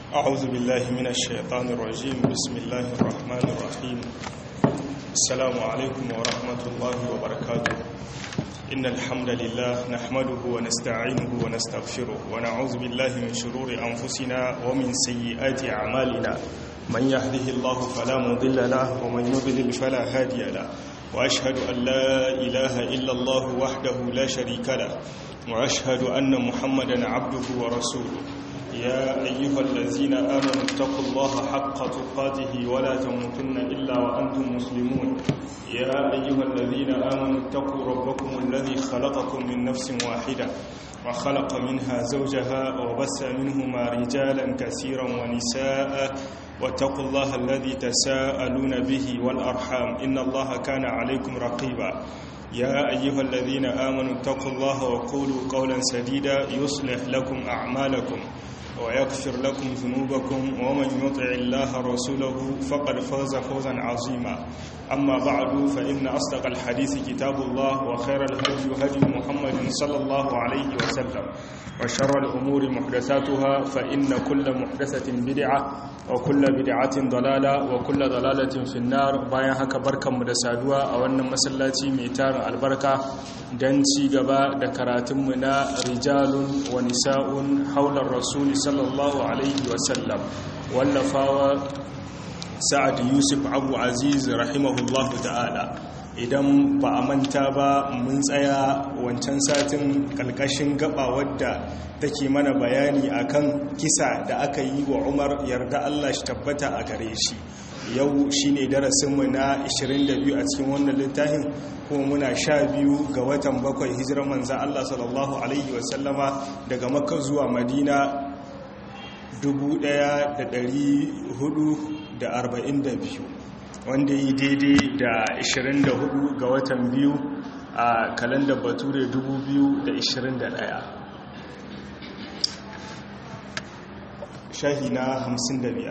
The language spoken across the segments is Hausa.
أعوذ بالله من الشيطان الرجيم بسم الله الرحمن الرحيم السلام عليكم ورحمة الله وبركاته إن الحمد لله نحمده ونستعينه ونستغفره ونعوذ بالله من شرور أنفسنا ومن سيئات أعمالنا من يهده الله فلا مضل له ومن يضلل فلا هادي له وأشهد أن لا إله إلا الله وحده لا شريك له وأشهد أن محمدا عبده ورسوله يا أيها الذين آمنوا اتقوا الله حق تقاته ولا تموتن إلا وأنتم مسلمون يا أيها الذين آمنوا اتقوا ربكم الذي خلقكم من نفس واحدة وخلق منها زوجها وبس منهما رجالا كثيرا ونساء واتقوا الله الذي تساءلون به والأرحام إن الله كان عليكم رقيبا يا أيها الذين آمنوا اتقوا الله وقولوا قولا سديدا يصلح لكم أعمالكم ويغفر لكم ذنوبكم ومن يطع الله رسوله فقد فاز فوزا عظيما أما بعد فإن أصدق الحديث كتاب الله وخير الهدي هدي محمد صلى الله عليه وسلم وشر الأمور محدثاتها فإن كل محدثة بدعة وكل بدعة ضلالة وكل ضلالة في النار bayan haka barkanmu da saduwa a wannan masallaci mai tarin albarka don ci gaba da karatunmu na rijalun wa nisa'un haular rasuli sallallahu alaihi wasallam wallafawa sa'ad yusuf abu aziz rahimahullahu ta'ala idan ba a manta ba mun tsaya wancan satin kalkashin gaba wadda take mana bayani akan kisa da aka yi wa umar yarda allah shi tabbata a gare shi yau shine darasinmu na 22 a cikin wannan littafin kuma muna sha biyu ga watan bakwai hijirar manzan allah sallallahu alaihi wasallama daga makka zuwa madina 1442 wanda yi daidai da 24 ga watan biyu a kalandar bature 2021 shahi na 55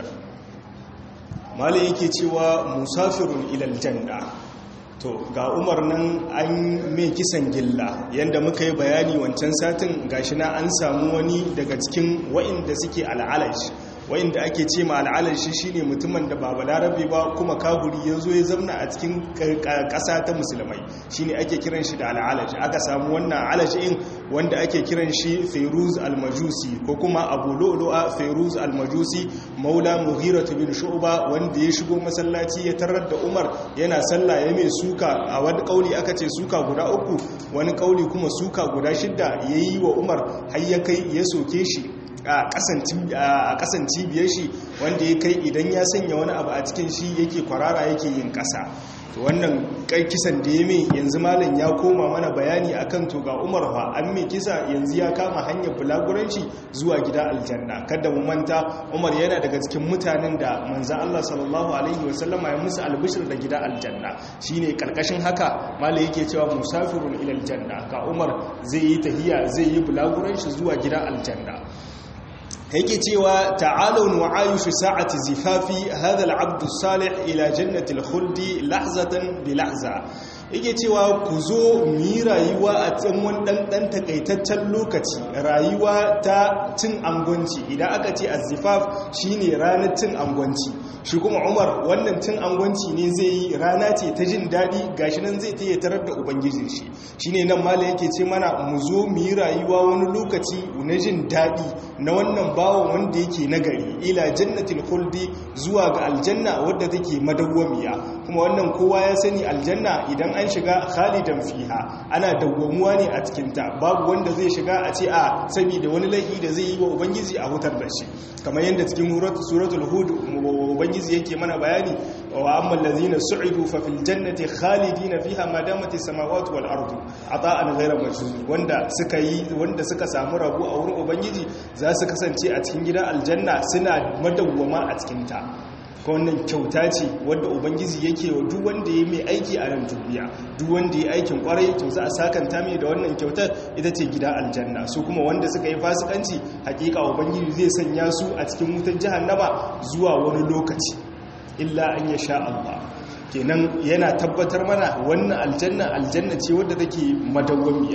mala yake cewa musafirun ilal janna to ga umar nan an mai kisan gilla yadda muka yi bayani wancan satin gashi na an samu wani daga cikin wa'inda suke al'alash wa'inda ake ce ma al'alashi shine mutumin da ba balarabe ba kuma kahuri ya zo ya zamna a cikin ƙasa ta musulmai shine ake kiran shi da al'alashi aka samu wannan alashin wanda ake kiran shi fairuz al-majusi ko kuma abu lo'lo'a fairuz al-majusi maula mughira bin shu'ba wanda ya shigo masallaci ya tarar da umar yana sallah ya mai suka a wani kauli aka ce suka guda uku wani kauli kuma suka guda shidda yayi wa umar har ya kai ya soke shi a kasan cibiyar shi wanda ya kai idan ya sanya wani abu a cikin shi yake kwarara yake yin kasa to wannan kisan da ya mai yanzu malam ya koma mana bayani akan to ga umar fa an mai kisa yanzu ya kama hanyar bulaguranci zuwa gida aljanna kada mu manta umar yana daga cikin mutanen da manzan allah sallallahu alaihi wasallama ya musu albishir da gida aljanna shine karkashin haka malam yake cewa musafirun ila aljanna ka umar zai yi tahiya zai yi bulaguranci zuwa gida aljanna yake cewa ta'alun wa ayushu sa'ati zifafi hadha al-'abd salih ila jannati al-khuldi lahzatan bi lahza yake cewa ku zo mu yi rayuwa a cikin wani dan takaitaccen lokaci rayuwa ta cin angwanci idan aka ce azifaf shine ranar cin angwanci shi kuma umar wannan cin angwanci ne zai yi rana ce ta jin daɗi gashi nan zai ta tarar da ubangijin shi shine nan mala yake ce mana mu zo mu yi rayuwa wani lokaci na jin daɗi na wannan bawan wanda yake nagari ila jannatin khuldi zuwa ga aljanna wadda take madawwamiya kuma wannan kowa ya sani aljanna idan an shiga khalidan fiha ana dawwamuwa ne a cikinta babu wanda zai shiga a ce a saboda wani laifi da zai yi wa ubangiji a hutar da shi kamar yadda cikin suratul hud ubangiji yake mana bayani wa amma allazina su'idu fa fil jannati khalidina fiha ma damat as-samawati wal ardu ata'an ghayra majnun wanda suka yi wanda suka samu rabu a wurin ubangiji za su kasance a cikin gidan aljanna suna madawwama a cikin ta ko wannan kyauta ce wadda ubangiji yake wa duk wanda ya mai aiki a nan duniya duk wanda ya aikin kwarai to za a sakanta mai da wannan kyautar ita ce gida aljanna su kuma wanda suka yi fasikanci hakika ubangiji zai sanya su a cikin wutar jahannama zuwa wani lokaci illa an ya sha Allah kenan yana tabbatar mana wannan aljanna aljanna ce wadda take madawwamiya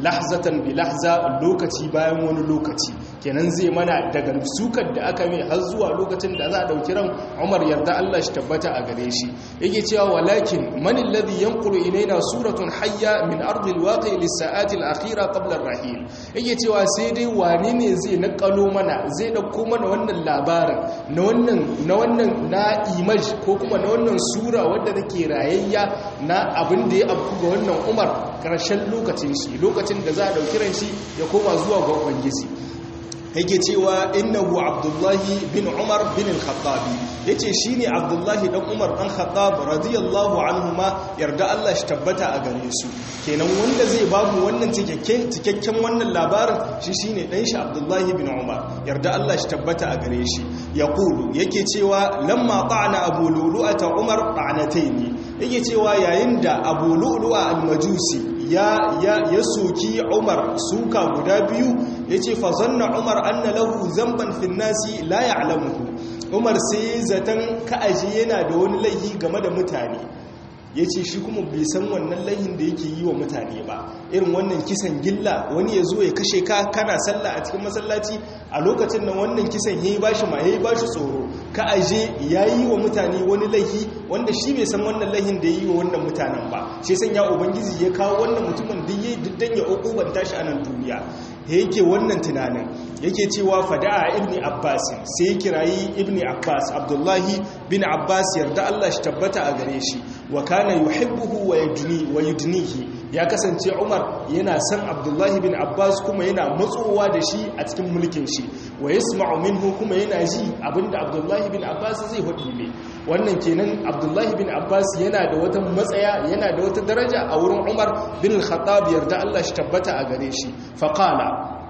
lahzatan bi lahza lokaci bayan wani lokaci kenan zai mana daga sukar da aka mai har zuwa lokacin da za a dauki ran Umar yarda Allah shi tabbata a gare shi yake cewa walakin man alladhi yanqulu ilaina suratun hayya min ardil waqi lis sa'ati al akhira qabla ar rahil yake cewa sai dai wane ne zai nakalo mana zai dauko mana wannan labarin na wannan na wannan na image ko kuma na wannan sura wadda take rayayya na abin da ya afku ga wannan Umar karshen lokacin shi lokacin da za a dauki ran shi ya koma zuwa ga ubangiji yake cewa innahu abdullahi bin umar bin al-khattab yace shine abdullahi dan umar dan khattab radiyallahu anhuma yarda Allah shi tabbata a gare su kenan wanda zai babu wannan cikakken cikakken wannan labarin shi shine dan shi abdullahi bin umar yarda Allah shi tabbata a gare shi yaqulu yake cewa lamma ta'ana abu lulu'ata umar ta'nataini yake cewa yayin da abu lulu'a al-majusi ya ya ya soki umar suka guda biyu yace fa zanna umar anna lahu zamban fin nasi la ya'lamuhu umar sai zatan ka'aji yana da wani laihi game da mutane ya ce shi kuma bai san wannan laihin da yake yi wa mutane ba irin wannan kisan gilla wani ya zo ya kashe ka kana sallah a cikin masallaci a lokacin nan wannan kisan ya yi ba shi ma ya yi ba shi tsoro ka aje ya yi wa mutane wani laihi wanda shi bai san wannan laihin da ya yi wa wannan mutanen ba shi san ya ubangiji ya kawo wannan mutumin duk ya diddan ya ukubanta shi a nan duniya ya yake wannan tunanin yake cewa fada'a ibni abbas sai ya kirayi ibni abbas abdullahi bin abbas yarda Allah shi tabbata a gare shi wa kana yuhibbuhu wa yudni wa yudnihi ya kasance umar yana san abdullahi bin abbas kuma yana matsowa da shi a cikin mulkin shi wa yasma'u minhu kuma yana ji abinda abdullahi bin abbas zai hudu ne wannan kenan abdullahi bin abbas yana da wata matsaya yana da wata daraja a wurin umar bin al-khattab yarda Allah shi tabbata a gare shi faqala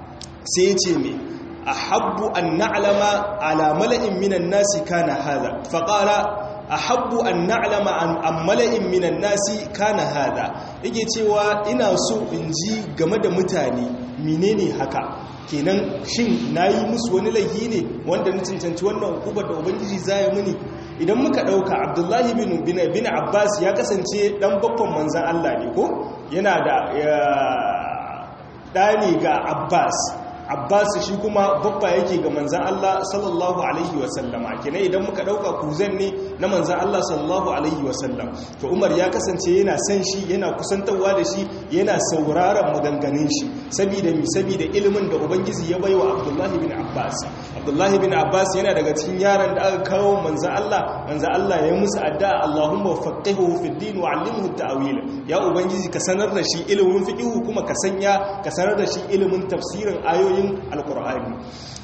sai ya ce me ahabbu an na'lama ala mala'in minan nasi kana hada faqala ahabbu an na'lama an ammala'in minan nasi kana hada yake cewa ina so in ji game da mutane menene haka kenan shin nayi musu wani laifi ne wanda na cancanci wannan hukumar da ubangiji zai muni idan muka dauka abdullahi bin bin abbas ya kasance dan babban manzan Allah ne ko yana da dani ga abbas abbas shi kuma babba yake ga manzan Allah sallallahu alaihi wasallama kenan idan muka dauka kuzan ne na manzan Allah sallallahu alaihi wasallam to umar ya kasance yana san shi yana kusantarwa da shi yana sauraron maganganun shi saboda mi saboda ilimin da ubangiji ya baiwa abdullahi bin abbas abdullahi bin abbas yana daga cikin yaran da aka kawo manzan Allah manzan Allah ya musu addu'a Allahumma faqihu fid din wa 'allimhu ta'wil ya ubangiji ka sanar da shi ilimin fiqh kuma ka sanya ka sanar da shi ilimin tafsirin ayoyi ayoyin alkur'ani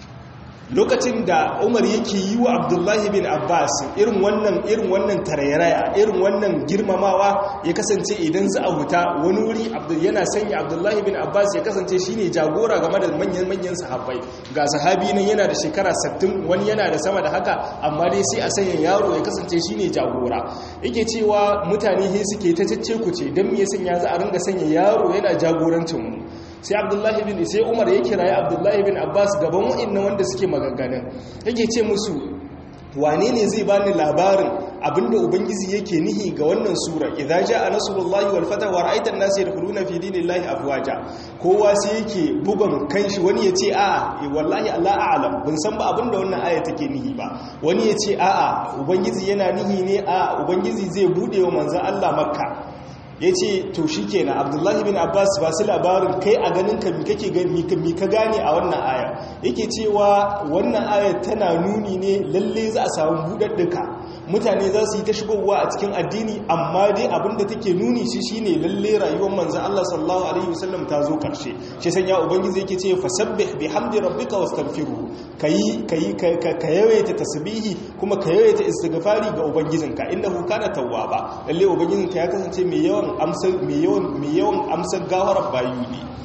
lokacin da umar yake yi wa abdullahi bin abbas irin wannan irin wannan tarairaya irin wannan girmamawa ya kasance idan za a huta wani wuri yana sanya abdullahi bin abbas ya kasance shine jagora game da manyan manyan sahabbai ga sahabi nan yana da shekara 60 wani yana da sama da haka amma dai sai a sanya yaro ya kasance shine jagora yake cewa mutane he suke ta cece ku ce dan me ya sanya za a ringa sanya yaro yana jagorancin mu sai abdullahi bin sai umar ya kiraye abdullahi bin abbas gaban wa'annan wanda suke maganganun yake ce musu wane ne zai bani labarin abinda ubangiji yake nihi ga wannan sura idza jaa nasrullahi wal fatah wa ra'aita an-nasa yadkhuluna fi dinillahi afwaja kowa sai yake bugun kanshi wani yace a'a wallahi Allah a'lam bin san ba abinda wannan aya take nihi ba wani yace a'a ubangiji yana nihi ne a ubangiji zai bude wa manzon Allah makka ya ce to shi kenan abdullahi bin abbas ba su labarin kai a ganin ka kake gani mi ka gane a wannan aya yake cewa wannan aya tana nuni ne lalle za a samu buɗaɗɗuka mutane za su yi ta shigowa a cikin addini amma dai abinda take nuni shi shine lalle rayuwar manzon Allah sallallahu alaihi wasallam ta zo karshe shi sanya ubangiji yake ce fasabbih bihamdi rabbika wastaghfiruhu kayi kayi ka yawaita tasbihi kuma ka yawaita istighfari ga ubangijinka innahu kana tawwaba lalle ubangijinka ya kasance mai yawan amsar mai yawan mai yawan amsar gawarar bayu ne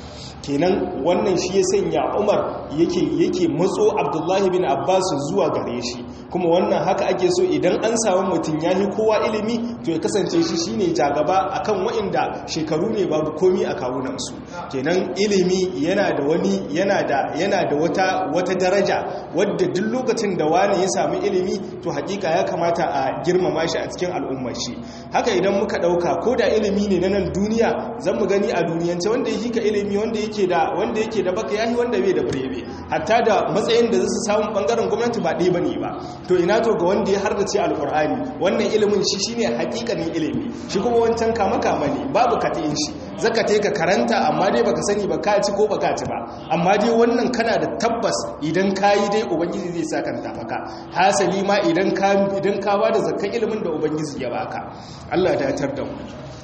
kenan wannan shi ya sanya umar yake yake matso abdullahi bin abbas zuwa gare shi kuma wannan haka ake so idan an samu mutum ya yi kowa ilimi to ya kasance shi shine jagaba akan waɗanda shekaru ne babu komi a kawunansu kenan ilimi yana da wani yana da yana da wata wata daraja wadda duk lokacin da wani ya sami ilimi to hakika ya kamata a girmama shi a cikin al'ummar shi haka idan muka dauka ko da ilimi ne na nan duniya zan mu gani a duniyance wanda yake ka ilimi wanda yake da wanda yake da baka yahi wanda bai da birebe hatta da matsayin da zasu samu bangaren gwamnati ba ɗaya bane ba to ina to ga wanda ya hardace alqur'ani wannan ilimin shi shine hakikanin ilimi shi kuma wancan kama kama ne babu katin shi zaka ka karanta amma dai baka sani ba ka ci ko baka ci ba amma dai wannan kana da tabbas idan kayi dai ubangiji zai sa kan tafaka hasali ma idan ka idan ka bada zakkan ilimin da ubangiji ya baka Allah ya datar da mu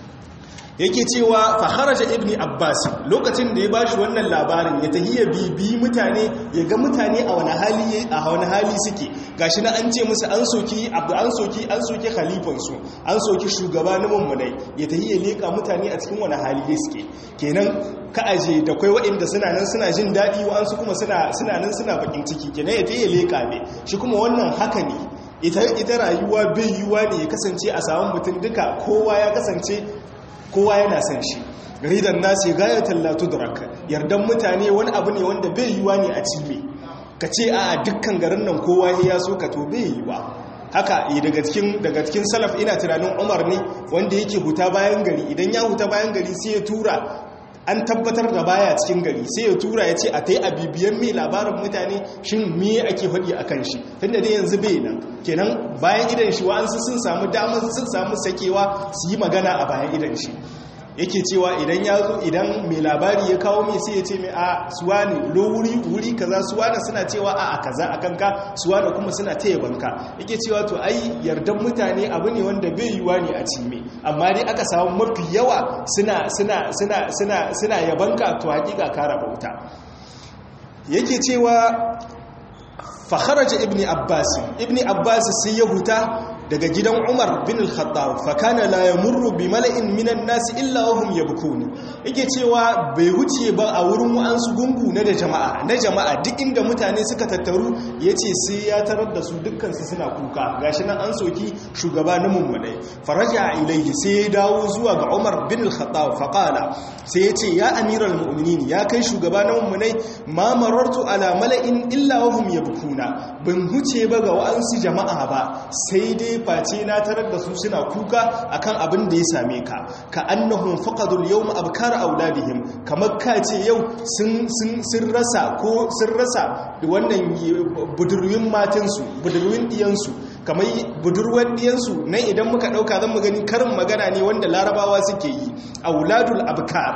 yake cewa faharaja ibni abbas lokacin da ya bashi wannan labarin ya tahiya bibi mutane ya ga mutane a wani hali a wani hali suke gashi na an ce musu an soki abdu an soki an soki khalifan su an soki shugaba na mummunai ya tahiya leka mutane a cikin wani hali suke kenan ka aje da kai waɗanda suna nan suna jin daɗi wa su kuma suna suna nan suna bakin ciki kenan ya tahiya leka ne shi kuma wannan haka ne ita ita rayuwa bai yiwa ne ya kasance a samun mutum duka kowa ya kasance kowa yana san shi ridan nasi gayatul la tudrak yardan mutane wani abu ne wanda bai yiwa ne a cime ka ce a dukkan garin nan kowa ya so ka to bai yiwa haka daga cikin daga cikin salaf ina tunanin Umar ne wanda yake huta bayan gari idan ya huta bayan gari sai ya tura an tabbatar da baya cikin gari sai ya tura ya ce a ta yi a bibiyan mai labarin mutane shin me ake faɗi a kan shi tunda dai yanzu bai nan kenan bayan idan shi wa'ansu sun samu damar sun samu sakewa su yi magana a bayan idan shi yake cewa idan ya zo idan mai labari ya kawo mai sai ya ce mai a suwa ne lo wuri wuri kaza suwa da suna cewa a kaza a kanka suwa da kuma suna taya banka yake cewa to ai yardan mutane abu ne wanda bai yiwa ne a cime amma dai aka samu mafi yawa suna suna suna suna suna yabanka to hakika ka rabauta yake cewa fa kharaja ibni abbas ibni abbas sai ya huta daga gidan Umar bin al-Khattab fa kana la yamurru bi mala'in minan nas illa hum yabkun yake cewa bai wuce ba a wurin wa'ansu gungu na da jama'a na jama'a duk inda mutane suka tattaru yace sai ya tarar da su dukkan su suna kuka gashi nan an soki shugaba na mummunai faraja ilayhi sai ya dawo zuwa ga Umar bin al-Khattab fa qala sai yace ya amiral mu'minin ya kai shugaba na mummunai ma marartu ala mala'in illa hum yabkuna ban huce ba ga wa'ansu jama'a ba sai dai face na tarar da su suna kuka akan abin da ya same ka ka annahum faqadul yawma abkar auladihim kamar ka ce yau sun sun rasa ko sun rasa wannan budurwin matansu budurwin diyansu kamar budurwar diyansu nan idan muka dauka zan mu gani karin magana ne wanda larabawa suke yi auladul abkar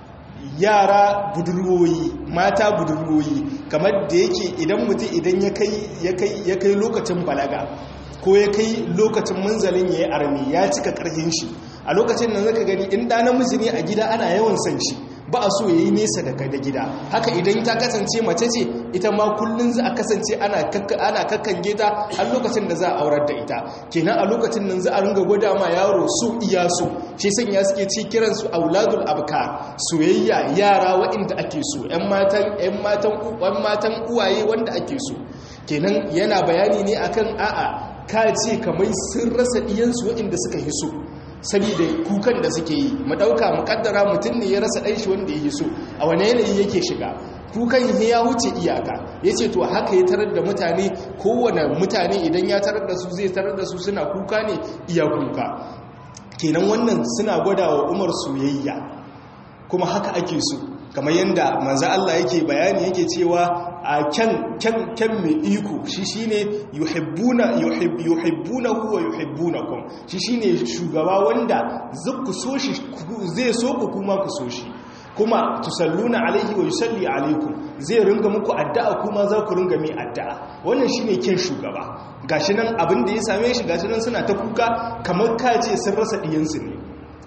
yara budurwoyi mata budurwoyi kamar da yake idan mutum idan ya kai lokacin balaga ko ya kai lokacin munzalin ya yi armi ya cika karhin shi a lokacin nan zaka gani in ɗa namiji ne a gida ana yawan san shi ba a so ya yi nesa daga da gida haka idan ta kasance mace ce ita ma kullum za a kasance ana kakkange ta har lokacin da za a aurar da ita kenan a lokacin nan za a ringa gwada ma yaro su iya su shi sanya suke ci kiran su auladul abka soyayya yara waɗanda ake so ƴan matan ƴan matan matan uwaye wanda ake so kenan yana bayani ne akan a'a ka ce kamar sun rasa ɗiyansu waɗanda suka yi so saboda kukan da suke yi mu ɗauka mu ƙaddara mutum ne ya rasa ɗanshi wanda ya yi so a wane yanayi yake shiga kukan ya wuce iyaka ya ce to haka ya tarar da mutane kowane mutane idan ya tarar da su zai tarar da su suna kuka ne iya kuka kenan wannan suna gwada wa umar soyayya kuma haka ake so kamar yadda manzo Allah yake bayani yake cewa a kyan kyan kyan mai iko shi shine yuhibbuna yuhib yuhibbunahu wa yuhibbunakum shi shine shugaba wanda zai so shi zai so ku kuma ku so shi kuma tusalluna alaihi wa yusalli alaikum zai ringa muku addu'a kuma za ku ringa mai addu'a wannan shine kyan shugaba gashi nan abin da ya same shi gashi nan suna ta kuka kamar kace sun rasa diyansu ne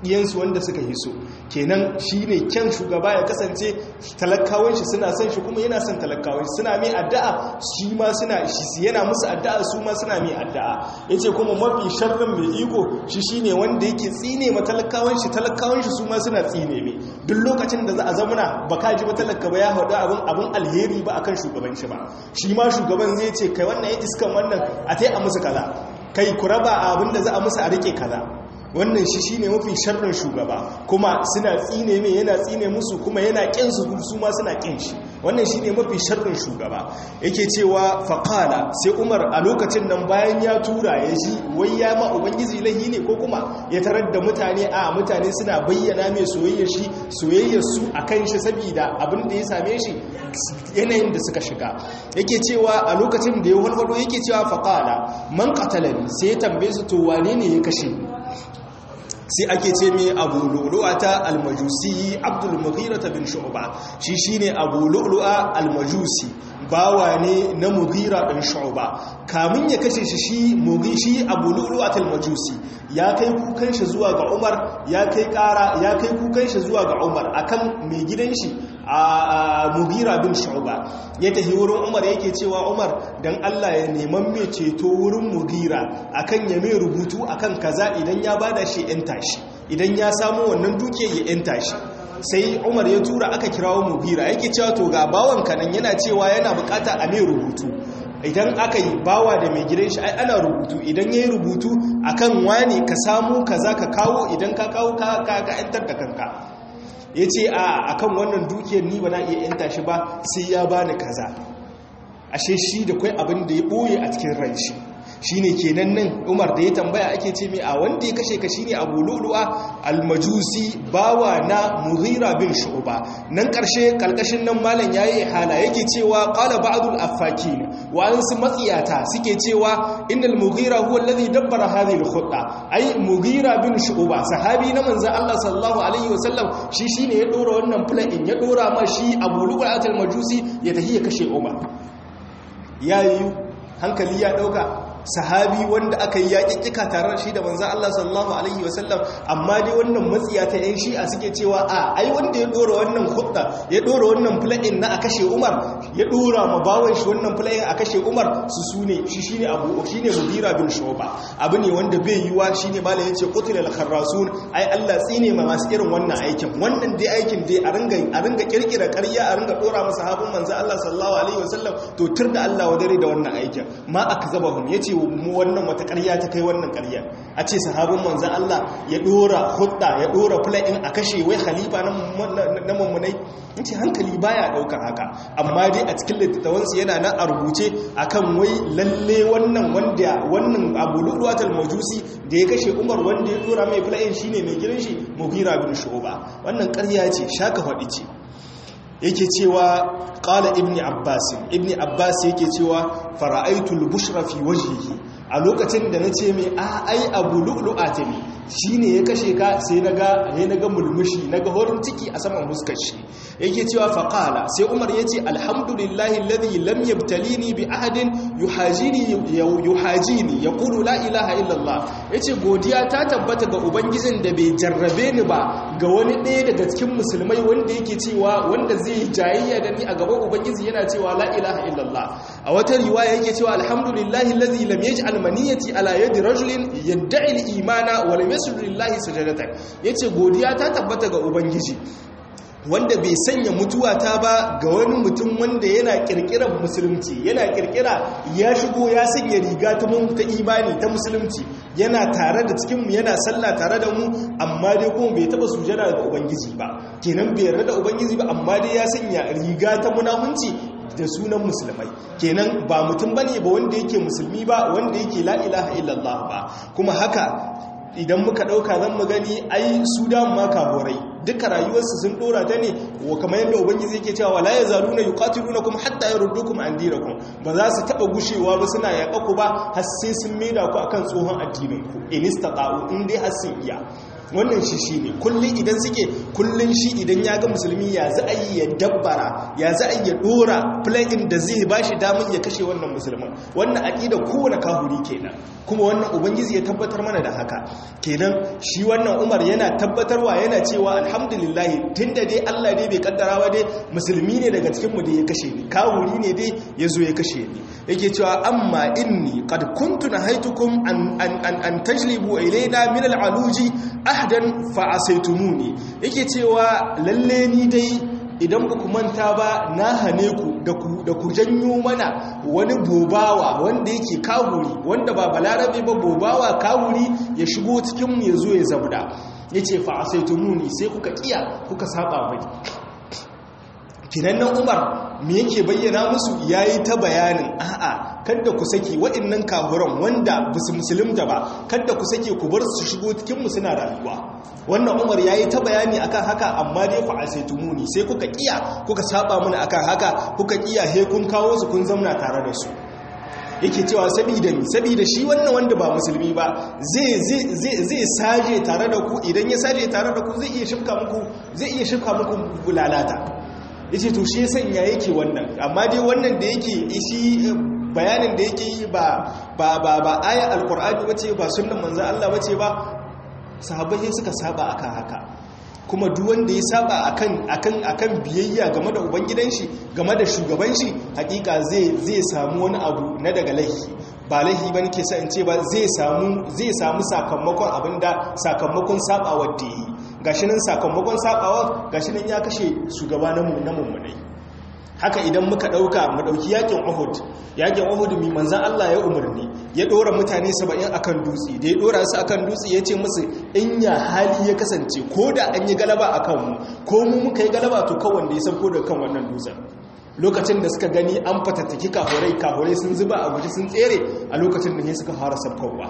ɗiyansu wanda suka yi so kenan shi ne kyan shugaba ya kasance talakawan shi suna son shi kuma yana son talakawan shi suna mai addu'a shi ma suna shi yana musu addu'a su ma suna mai addu'a yace kuma mafi sharrin mai iko shi shine wanda yake tsine ma talakawan shi talakawan shi su ma suna tsine mai duk lokacin da za a zamana ba ka ji ba talaka ba ya haɗu abin abin alheri ba akan shugaban shi ba shi ma shugaban zai ce kai wannan ya iskan wannan a tai a musu kaza kai ku raba abin da za a musu a rike kaza wannan shi shine mafi sharrin shugaba kuma suna tsine mai yana tsine musu kuma yana kin su su ma suna kin shi wannan shine mafi sharrin shugaba yake cewa faqala sai Umar a lokacin nan bayan ya tura ya ji wai ya ma ubangiji lahi ne ko kuma ya tarar da mutane a mutane suna bayyana mai soyayyar shi soyayyar su akan shi saboda abin da ya same shi yanayin da suka shiga yake cewa a lokacin da ya walwalo yake cewa faqala man qatalani sai ya tambaye su to wane ne ya kashe ni sai ake ce mai abu lu'lu'ata almajusi abdul mughirata bin shu'ba shi shine abu lu'lu'a almajusi bawa ne na mughira bin shu'ba kamin ya kashe shi shi mughishi abu lu'lu'at almajusi ya kai kukan shi zuwa ga Umar ya kai kara ya kai kukan shi zuwa ga Umar akan mai gidan shi a mughira bin shu'ba ya tafi wurin Umar yake cewa Umar dan Allah ya neman mai ceto wurin mughira akan ya mai rubutu akan kaza idan ya bada shi yan tashi idan ya samu wannan duke ya yan tashi sai Umar ya tura aka kirawo mughira yake cewa to ga bawan kanan yana cewa yana bukata a mai rubutu idan aka yi bawa da mai gidan shi ai ana rubutu idan ya yi rubutu akan wani ka samu kaza ka kawo idan ka kawo ka ka yantar da kanka ya ce a akan wannan dukiyar ni ba na iya yanta shi ba sai ya bani kaza ashe shi da kwai abin da ya ɓoye a cikin ran shi shi ne kenan nan umar da ya tambaya ake ce mai a wanda ya kashe ka shi ne abu luluwa almajusi bawa na mughira bin shu'ba nan ƙarshe ƙalƙashin nan malam ya yi hala yake cewa ƙala ba'adul affaki wa'ansu matsiyata suke cewa innal mughira huwa alladhi dabbara hadhihi al-khutta ai mughira bin shu'ba sahabi na manzo Allah sallallahu alaihi wasallam shi shine ya dora wannan plan ya dora ma shi abu luluwa al-majusi ya tafi ya kashe umar yayi hankali ya dauka sahabi wanda aka yi yaƙiƙika tare da shi da manzan Allah sallallahu Alaihi wasallam amma dai wannan matsiya ta yan shi'a suke cewa a ai wanda ya ɗora wannan hudda ya ɗora wannan fula'in na a kashe umar ya ɗora ma bawan shi wannan fula'in a kashe umar su su ne shi shi ne abu shi ne mudira bin shoba abu ne wanda bai yiwa shi ne malam ya ce kutul al-kharrasun ai Allah tsine ma masu irin wannan aikin wannan dai aikin dai a ringa a ringa kirkira ƙarya a ringa ɗora masa sahabin manzan Allah sallallahu alaihi wasallam to tur da Allah wadare da wannan aikin ma akzabahum yace mu wannan wata ƙarya ta kai wannan ƙarya a ce sahabin manzan Allah ya ɗora hudda ya ɗora fula'in a kashe wai khalifa na mummunai ce hankali baya ɗaukar haka amma dai a cikin littattawansu yana nan a rubuce akan wai lalle wannan wanda wannan abu luluwatar majusi da ya kashe umar wanda ya ɗora mai fula'in shine mai gidan shi mugira bin shu'ba wannan ƙarya ce shaka faɗi ce yake cewa ƙala ibni abbas ibni abbas yake cewa fara'aitul bushra fi wajhihi a lokacin da nace mai a ai abu lu'lu'ata ne shine ya kashe ka sai naga ne naga mulmushi naga horin ciki a saman fuskar shi yake cewa faqala sai umar yace alhamdulillahi alladhi lam yabtalini bi ahadin yuhajini yuhajini yaqulu la ilaha illa allah yace godiya ta tabbata ga ubangijin da bai jarrabe ni ba ga wani ɗaya daga cikin musulmai wanda yake cewa wanda zai yi jayayya da ni a gaban ubangiji yana cewa la ilaha illallah a wata riwaya yake cewa alhamdulillahi allazi lam yaj'al maniyati ala yadi rajulin yad'i al-imana wa lam yasjud lillahi sajadatan yace godiya ta tabbata ga ubangiji wanda bai sanya mutuwa ta ba ga wani mutum wanda yana kirkirar musulunci yana kirkira ya shigo ya sanya riga ta mun ta imani ta musulunci yana tare da cikinmu yana sallah tare da mu amma dai kuma bai taba sujada ga ubangiji ba kenan bai yarda da ubangiji ba amma dai ya sanya riga ta munafunci da sunan musulmai kenan ba mutum bane ba wanda yake musulmi ba wanda yake la ilaha illallah ba kuma haka idan muka dauka zan mu gani ai su da ma kaborai duka rayuwarsu sun dora ta ne wa kamar yadda ubangiji yake cewa la yazaluna yuqatilunakum hatta yaruddukum an dinakum ba za su taba gushewa ba suna yaƙa ku ba har sai sun maida ku akan tsohon addinin ku in istata'u in dai har sun iya wannan shi shi ne kullum idan suke kullum shi idan ya ga musulmi ya za a yi ya dabbara ya za a yi ya dora plugin da zai ba shi damar ya kashe wannan musulman wannan aƙida kowane kahuri kenan kuma wannan ubangiji ya tabbatar mana da haka kenan shi wannan umar yana tabbatarwa yana cewa alhamdulillah tunda dai Allah dai bai kaddara ba dai musulmi ne daga cikin mu da ya kashe ni kahuri ne dai ya zo ya kashe ni yake cewa amma inni qad kuntu nahaitukum an an an, an tajlibu ilayna min al'aluji ahdan fa asaitumuni yake cewa lalle ni dai idan ba ku manta ba na hane ku da ku janyo mana wani bobawa wanda yake kawuri wanda ba balarabe ba bobawa kawuri ya shigo cikinmu ya zo ya zabda ya ce fa'asaitumuni sai kuka kiya kuka saba mai kinannan umar me yake bayyana musu yayi ta bayanin a'a kada ku saki waɗannan kahuran wanda basu musulunta ba kada ku sake ku bar su shigo cikin mu suna rayuwa wannan umar yayi ta bayani akan haka amma dai fa asaitumuni sai kuka kiya kuka saba mana akan haka kuka kiya he kun kawo su kun zamna tare da su yake cewa sabida mi sabida shi wannan wanda ba musulmi ba zai zai zai zai saje tare da ku idan ya saje tare da ku zai iya shifka muku zai iya shifka muku lalata yace to shi sanya yake wannan amma dai wannan da yake shi bayanin da yake yi ba ba ba ba ayat alqur'ani bace ba sunnan manzon Allah bace ba sahabbai suka saba akan haka kuma duk wanda ya saba akan akan akan biyayya game da ubangidan shi game da shugaban shi hakika zai zai samu wani abu na daga laifi ba laifi bane ke sa in ce ba zai samu zai samu sakamakon abinda sakamakon sabawar da yi gashi nan sakamakon sabawa gashi nan ya kashe shugaba na mummunai haka idan muka dauka mu dauki yakin Uhud yakin Uhud mi manzon Allah ya umarni ya dora mutane 70 akan dutse da ya dora su akan dutse ya ce musu in ya hali ya kasance ko da an yi galaba akan mu ko mu muka yi galaba to kawai da ya sauko da kan wannan dutsen lokacin da suka gani an fatattaki kahurai kahurai sun zuba a guji sun tsere a lokacin da ne suka fara sabkowa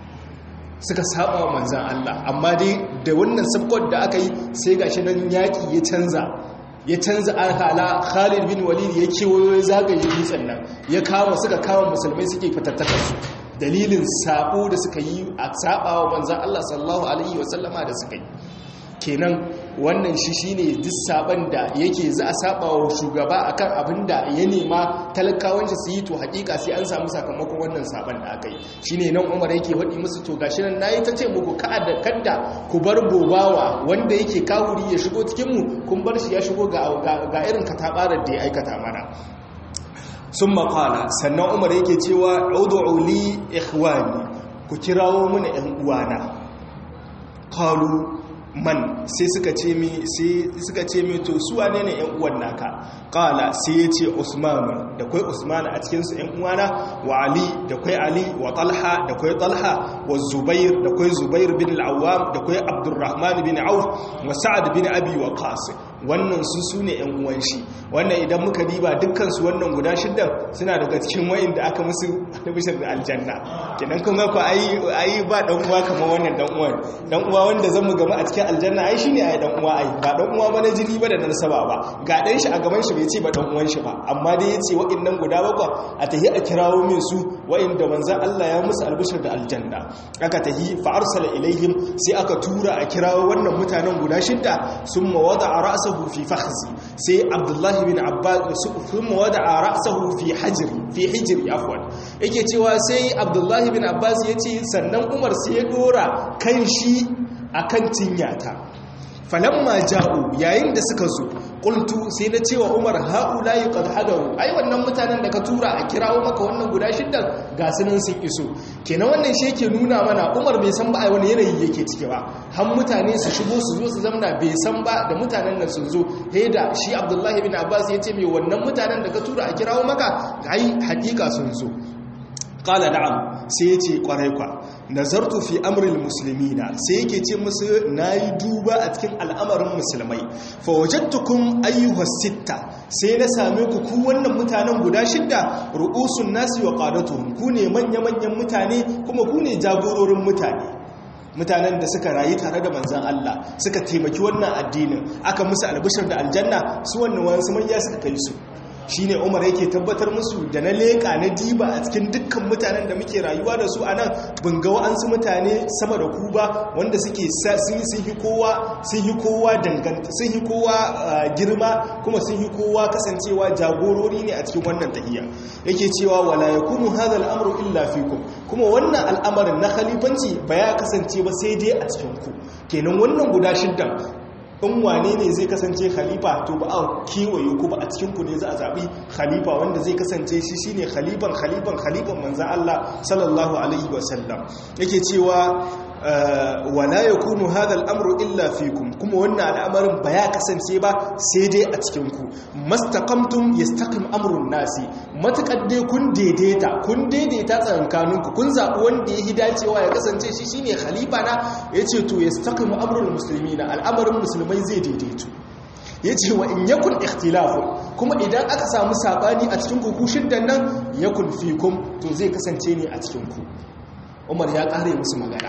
suka saba wa manzan Allah amma dai da wannan sabkon da aka yi sai gashi nan yaƙi ya canza ya canza alhala Khalid bin Walid ya kewayo ya zagaye dutsen nan ya kama suka kama musulmai suke fatattakar su dalilin sabo da suka yi a saba wa manzan Allah sallallahu alaihi wasallama da suka yi kenan wannan shi shine duk saban da yake za a saba wa shugaba akan abin da ya nema talakawan shi su yi to hakika sai an samu sakamakon wannan saban da aka yi shine nan Umar yake faɗi musu to gashi nan nayi ta ce muku kada kadda ku bar bobawa wanda yake kawuri ya shigo cikin mu kun bar shi ya shigo ga ga irin katabarar da ya aikata mana sun maƙala sannan umar yake cewa udu'u li ikhwani ku kirawo mana ‘yan uwana kalu man sai suka ce mi sai suka ce mi to su wane ne ‘yan uwan naka kala sai ya ce usman da kwai usman a cikinsu ‘yan uwana wa ali da kwai ali wa talha da kwai talha wa zubair da kwai zubair bin al'awam da kwai abdurrahman bin auf wa sa'ad bin abi wa qasim wannan su su ne 'yan uwan shi wannan idan muka diba dukkansu wannan guda shiddan suna daga cikin wayin da aka musu albishir da aljanna kenan kun ga ku ayi ba dan uwa kamar wannan dan uwan dan uwa wanda zan mu gama a cikin aljanna ai shine ai dan uwa ai ba dan uwa ba na jini ba da na nasaba ba ga dan shi a gaban shi bai ce ba dan uwan shi ba amma dai yace wa'annan guda bakwa a tahi a kirawo min su wa'inda manzon Allah ya musu albishir da aljanna aka tahi fa arsala ilaihim sai aka tura a kirawo wannan mutanen guda shidda summa wada'a ra'sa ra'sahu fi fakhzi sai abdullahi bin abbas thumma wada'a ra'sahu fi hajr fi hijr afwan yake cewa sai abdullahi bin abbas yace sannan umar sai ya dora kan shi akan tinyata falamma ja'u yayin da suka zo qultu sai na cewa umar haula qad hadaru ai wannan mutanen da ka tura a kirawo maka wannan guda shiddan ga sunan sun iso kenan wannan shi yake nuna mana umar bai san ba ai wani yanayi yake ciki ba har mutane su shigo su zo su zamna bai san ba da mutanen nan sun zo da shi abdullahi bin abbas ya ce mai wannan mutanen da ka tura a kirawo maka ai hakika sun zo qala na'am sai ya ce kwarai kwa nazartu fi amril muslimina sai yake ce musu nayi duba a cikin al'amarin musulmai fa wajadtukum ayyuhas sitta sai na same ku ku wannan mutanen guda shidda ru'usun nasi wa qadatuhum ku ne manya manyan mutane kuma ku ne jagororin mutane mutanen da suka rayu tare da manzan Allah suka taimaki wannan addinin aka musu albishir da aljanna su wannan wasu manya suka kai su shine Umar yake tabbatar musu da na leka na diba a cikin dukkan mutanen da muke rayuwa da su anan bin ga wa'ansu mutane sama da ku ba wanda suke sun yi kowa sun yi kowa danganta sun yi kowa girma kuma sun yi kowa kasancewa jagorori ne a cikin wannan tahiyya yake cewa wala yakunu hadha al-amru illa fikum kuma wannan al'amarin na khalifanci ba ya kasance ba sai dai a cikin ku kenan wannan guda shiddan in wane ne zai kasance khalifa to ba a kewaye ku ba a cikinku ne za a zaɓi khalifa wanda zai kasance shi shine khalifan khalifan khalifan manzan Allah sallallahu alaihi wasallam yake cewa wala yakunu hadha al-amru illa fikum kuma wannan al'amarin ba ya kasance ba sai dai a cikinku mastaqamtum yastaqim amrun nasi matakar dai kun daidaita kun daidaita tsakankaninku kun zaɓi wanda ya dacewa ya kasance shi shine khalifa na yace to yastaqim amrul muslimina al'amarin musulmai zai daidaitu yace wa in yakun ikhtilafu kuma idan aka samu sabani a cikin ku shiddan nan yakun fikum to zai kasance ne a cikin ku Umar ya kare musu magana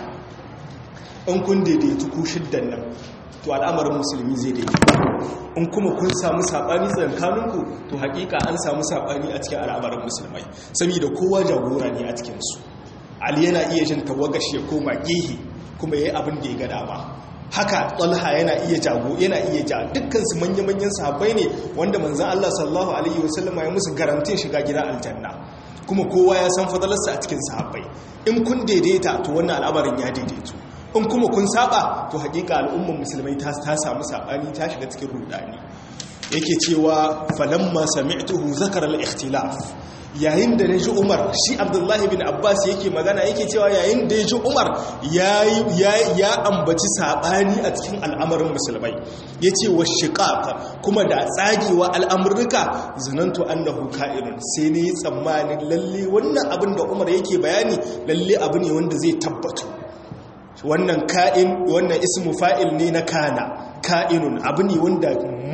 in kun daidaitu ku shiddan nan to al'amarin musulmi zai daidaitu in kuma kun samu saɓani tsakaninku to hakika an samu saɓani a cikin al'amarin musulmai saboda kowa jagora ne a cikinsu ali yana iya jin tawagashi ya koma gehe kuma ya yi abin da ya gada ba haka talha yana iya jago yana iya ja dukkansu manya-manyan sahabbai ne wanda manzan Allah sallallahu alaihi wasallama ya musu garantin shiga gida aljanna kuma kowa ya san fadalarsa a cikin sahabbai in kun daidaita to wannan al'amarin ya daidaitu in kuma kun saba to hakika al'ummar musulmai ta samu sabani ta shiga cikin rudani yake cewa falamma sami'tuhu zakara al-ikhtilaf yayin da naji Umar shi Abdullahi bin Abbas yake magana yake cewa yayin da yaji Umar ya ya ambaci sabani a cikin al'amarin musulmai yace wa shiqaq kuma da tsagewa al'amurruka zanantu annahu ka'irun sai ne tsammanin lalle wannan abin da Umar yake bayani lalle abu ne wanda zai tabbatu wannan ka'in wannan ismu fa'il ne na kana ka'inun abu ne wanda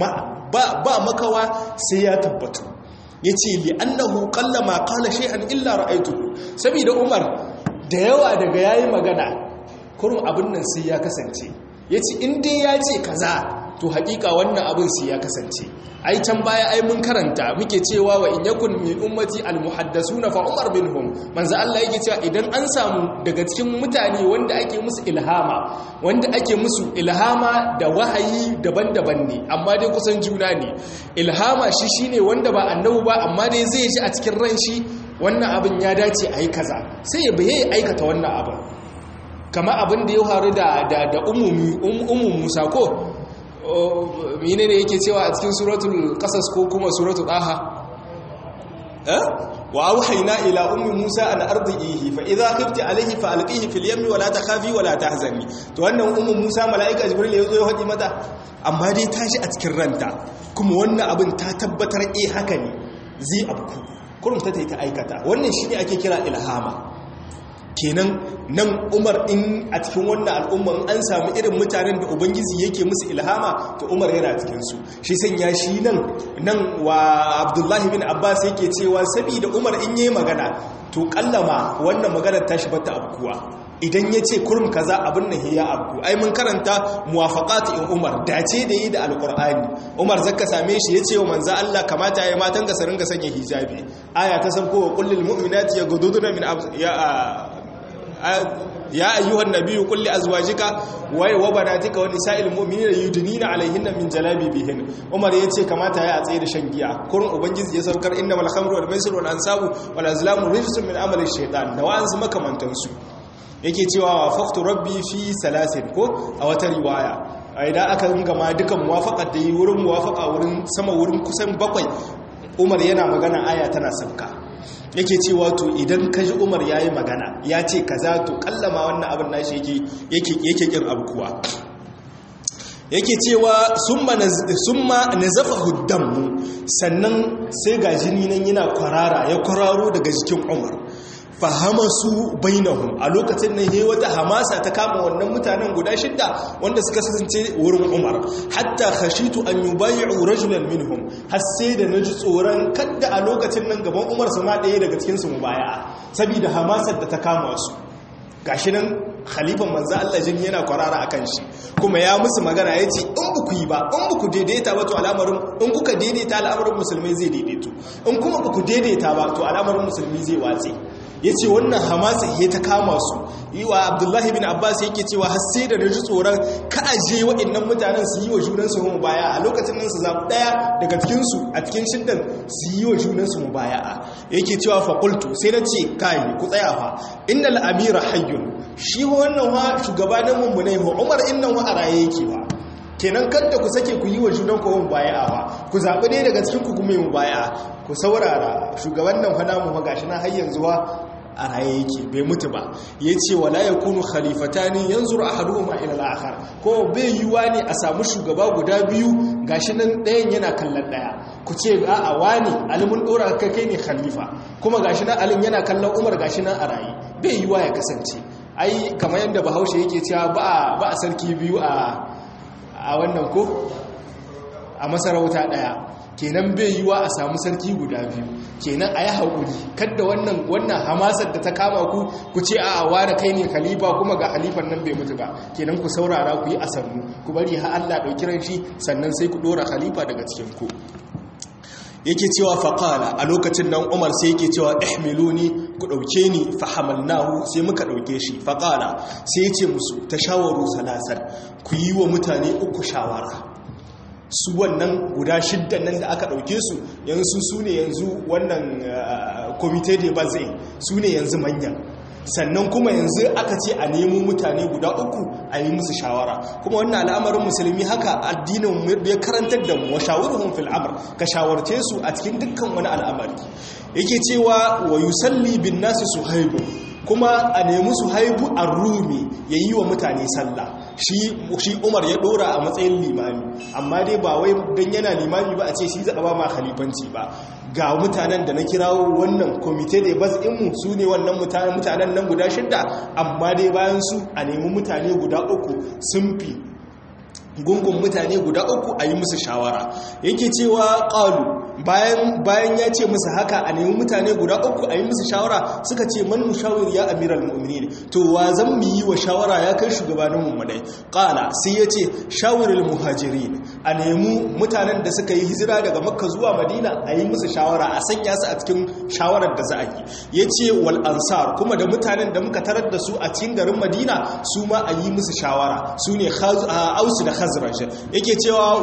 ba makawa sai ya tabbatu ya ce li'annahu kallama kala shay'an illa ra'aitu saboda umar da yawa daga yayi magana kurum abin nan sai ya kasance ya ce in dai ya ce kaza to hakika wannan abin sai ya kasance ai can baya ai mun karanta muke cewa wa in yakun min ummati almuhaddasuna fa umar minhum manzo Allah yake cewa idan an samu daga cikin mutane wanda ake musu ilhama wanda ake musu ilhama da wahayi daban-daban ne amma dai kusan juna ne ilhama shi shine wanda ba annabi ba amma dai zai ji a cikin ran shi wannan abin ya dace ayi kaza sai ya bayyana aikata wannan abin kama abin da ya faru da da ummu Musa ko mine ne yake cewa a cikin suratul qasas ko kuma suratul daha eh wa auhayna ila ummi musa an ardihi fa idha khifti alayhi fa alqihi fil yammi wa la takhafi wa la tahzani to wannan ummu musa malaika jibril yazo ya hadi mata amma dai tashi a cikin ranta kuma wannan abin ta tabbatar eh haka ne zai abku kurum ta ta aikata wannan shine ake kira ilhama kenan nan umar in a cikin wannan al'umman an samu irin mutanen da ubangiji yake musu ilhama to umar yana cikinsu shi sanya shi nan nan wa abdullahi bin abbas yake cewa saboda umar in yi magana to kallama wannan maganar tashi bata abkuwa idan ya ce kurum kaza abin nan ya abku ai mun karanta muwafaqat in umar dace da yi da alqur'ani umar zakka same shi yace wa manzo Allah kamata ya matan ga sarin ga sanya hijabi aya ta san ko kullil mu'minati yaghudduna min ya ya ayyuhan nabiyyu qul li azwajika wa wa banatika wa nisa'il mu'minina yudnina alaihinna min jalabibihin umar yace kamata ya tsaye da shan giya kurun ubangiji ya saukar innamal khamru wal maisir wal ansabu wal azlamu rijsun min amali shaytan da wa'ansu makamantansu yake cewa wafaqtu rabbi fi salasin ko a wata riwaya idan aka gama dukan muwafaqat da yi wurin muwafaqa wurin sama wurin kusan bakwai umar yana magana aya tana sauka yake cewa to idan ka ji umar ya yi magana ya ce kaza to kallama wannan abin nashi yake yake kin abu kuwa yake cewa summa nazafa huddanmu sannan sai ga jini nan yana kwarara ya kwararo daga jikin umar fahama su bainahum a lokacin nan yayi wata hamasa ta kama wannan mutanen guda shidda wanda suka kasance wurin Umar hatta khashitu an yubay'u rajulan minhum har sai da naji tsoron kadda a lokacin nan gaban Umar su ma daya daga cikin su mubaya saboda hamasar da ta kama su gashi nan khalifan manzo Allah jin yana kwarara akan shi kuma ya musu magana yace in ba ku yi ba in ba ku daidaita ba to al'amarin in kuka daidaita al'amarin musulmai zai daidaito in kuma ba ku daidaita ba to al'amarin musulmi zai watse yace wannan hamasa ya ta kama su yi wa abdullahi bin abbas yake cewa har sai da ji tsoron ka aje waɗannan mutanen su yi wa junansu mu baya a lokacin nan su zaɓi ɗaya daga cikinsu a cikin shiddan su yi wa junansu mu baya yake cewa fakultu sai na ce kai ku tsaya fa innal amira hayyun shi wannan wa shugabanin mu ne wa umar innan wa a raye yake ba kenan kanta ku sake ku yi wa junan ku mu baya ba ku zaɓi ne daga cikin ku kuma mu baya ku saurara shugaban nan fa namu fa gashi na har yanzu wa a raye yake bai mutu ba ya ce wala ya kunu khalifatani yanzu a haɗu ma ila al'akar ko bai yiwuwa ne a samu shugaba guda biyu gashi nan ɗayan yana kallon ɗaya ku ce a a wani alimin ɗora ka kai ne khalifa kuma gashi nan alin yana kallon umar gashi nan a raye bai yiwuwa ya kasance ai kamar yadda bahaushe yake cewa ba a sarki biyu a wannan ko a masarauta ɗaya kenan bai yiwa a samu sarki guda biyu kenan a yi haƙuri kadda wannan wannan hamasar da ta kama ku ku ce a ware kai ne khalifa kuma ga halifan nan bai mutu ba kenan ku saurara ku yi asannu ku bari ha Allah ɗauki ran shi sannan sai ku ɗora khalifa daga cikin ku yake cewa faƙala a lokacin nan umar sai yake cewa ihmiluni ku ɗauke ni fahamalnahu sai muka ɗauke shi faƙala sai ya ce musu ta shawaru salasar ku yi wa mutane uku shawara su wannan guda shiddan nan da aka ɗauke su yanzu su ne yanzu wannan komite de bazai su ne yanzu manyan sannan kuma yanzu aka ce a nemo mutane guda uku a yi musu shawara kuma wannan al'amarin musulmi haka addinin ya karantar da mu wa shawaruhum fil amr ka shawarce su a cikin dukkan wani al'amari yake cewa wa yusalli bin nasi suhaibu kuma a nemi suhaibu ar-rumi yayi wa mutane sallah shi umar ya dora a matsayin limami amma dai ba wai don yana limami ba a ce shi zaɓa ba ma khalifanci ba ga mutanen da na kirawo wannan komite da bas inmu su ne wannan mutanen nan guda shidda amma dai bayan su a nemi mutane guda uku sun fi gungun mutane guda uku a yi musu shawara yake cewa ƙalu bayan ya ce musu haka a nemi mutane guda uku a yi musu shawara suka ce man mushawir ya amiral mu'minin to wa zan mu yi wa shawara ya kai shugabanin mummunai ƙala sai ya ce shawarar muhajirin a nemi mutanen da suka yi hijira daga makka zuwa madina a yi musu shawara a sanya su a cikin shawarar da za a yi ya ce wal ansar kuma da mutanen da muka tarar da su a cikin garin madina su ma a yi musu shawara su ne ausu da khazraj yake cewa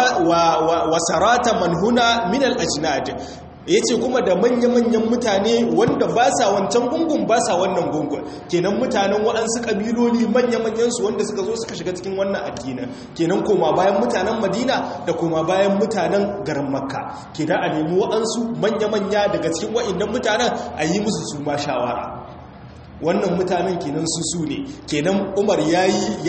wa sarata man huna min al-ajnad yace kuma da manya-manyan mutane wanda ba sa wancan gungun ba sa wannan gungun kenan mutanen waɗansu ƙabiloli manya-manyan su wanda suka zo suka shiga cikin wannan addinin kenan koma bayan mutanen madina da koma bayan mutanen garin makka kenan a nemi waɗansu manya-manya daga cikin waɗannan mutanen a yi musu su ma shawara wannan mutanen kenan su su ne kenan umar ya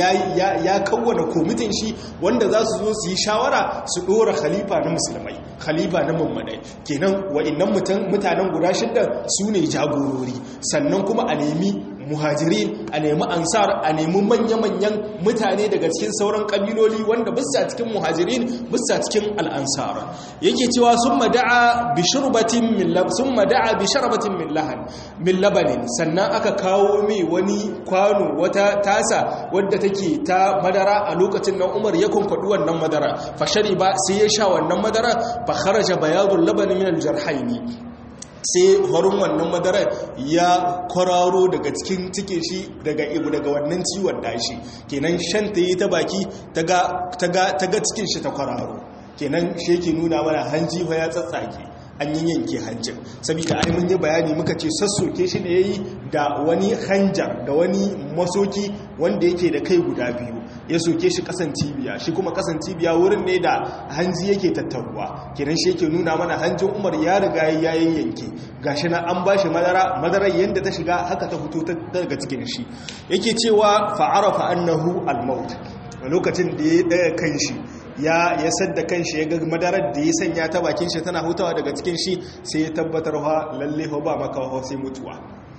ya kawwana komitin shi wanda za su zo su yi shawara su dora khalifa na musulmai khalifa na mummanai kenan wa'annan mutanen guda shidda su ne jagorori sannan kuma a nemi muhajirin a nemi ansar a nemi manya-manyan mutane daga cikin sauran kabiloli wanda bisa cikin muhajirin bisa cikin al'ansar yake cewa sun mada'a bi shurbatin min sun mada'a bi sharbatin min lahan min labanin sannan aka kawo mai wani kwano wata tasa wadda take ta madara a lokacin nan Umar ya kunkwadu wannan madara fa ba sai ya sha wannan madara fa kharaja bayadul laban min al-jarhaini sai horin wannan madarar ya kwararo daga cikin cikin shi daga ibu daga wannan ciwon dashi kenan shan ta yi ta baki ta ga cikin shi ta kwararo kenan shi yake nuna mana hanji fa ya tsatsake an yi yanke hancin saboda ai mun yi bayani muka ce sassoke shi ne yayi da wani hanjar da wani masoki wanda yake da kai guda biyu ya soke shi kasan cibiya shi kuma kasan cibiya wurin ne da hanji yake tattaruwa kenan shi yake nuna mana hanjin umar ya riga ya yanke gashi na an bashi madara madarar yanda ta shiga haka ta fito daga cikin shi yake cewa fa'arafa annahu al-maut lokacin da ya daya kan shi ya ya sadda kanshi ya ga madarar da ya sanya ta bakin shi tana hutawa daga cikin shi sai ya tabbatar wa lalle ba makawa sai mutuwa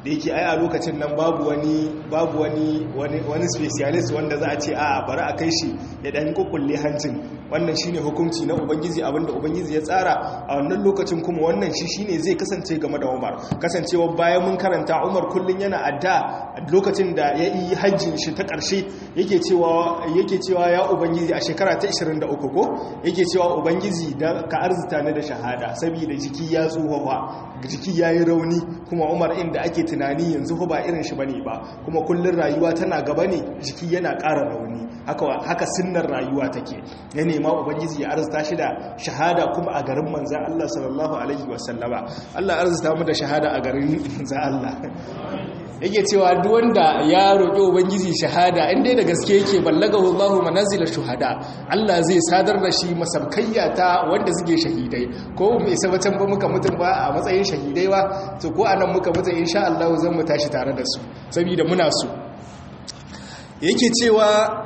da yake ai a lokacin nan babu wani babu wani wani specialist wanda za a ce a bari a kai shi ya dan kukulle hancin wannan shine hukunci na ubangiji abinda ubangiji ya tsara a wannan lokacin kuma wannan shi shine zai kasance game da Umar kasancewa bayan mun karanta Umar kullun yana adda lokacin da ya yi hajjin shi ta karshe yake cewa yake cewa ya ubangiji a shekara ta 23 ko yake cewa ubangiji da ka arzuta ni da shahada saboda jiki ya tsufa jiki yayi rauni kuma Umar inda ake tunani yanzu ba irin shi bane ba kuma kullun rayuwa tana gaba ne jiki yana ƙara rauni haka haka sunnar rayuwa take ya nema ubangiji ya arzuta shi da shahada kuma a garin manzan Allah sallallahu alaihi wasallama Allah arzuta mu da shahada a garin manzan Allah yake cewa duk wanda ya roƙi ubangiji shahada inda da gaske yake ballagahu Allahu manazila shuhada Allah zai sadar da shi masabkayya ta wanda suke shahidai ko mu isa batan ba muka mutum ba a matsayin shahidai ba to ko anan muka mutu insha Allah zan mu tashi tare da su saboda muna so yake cewa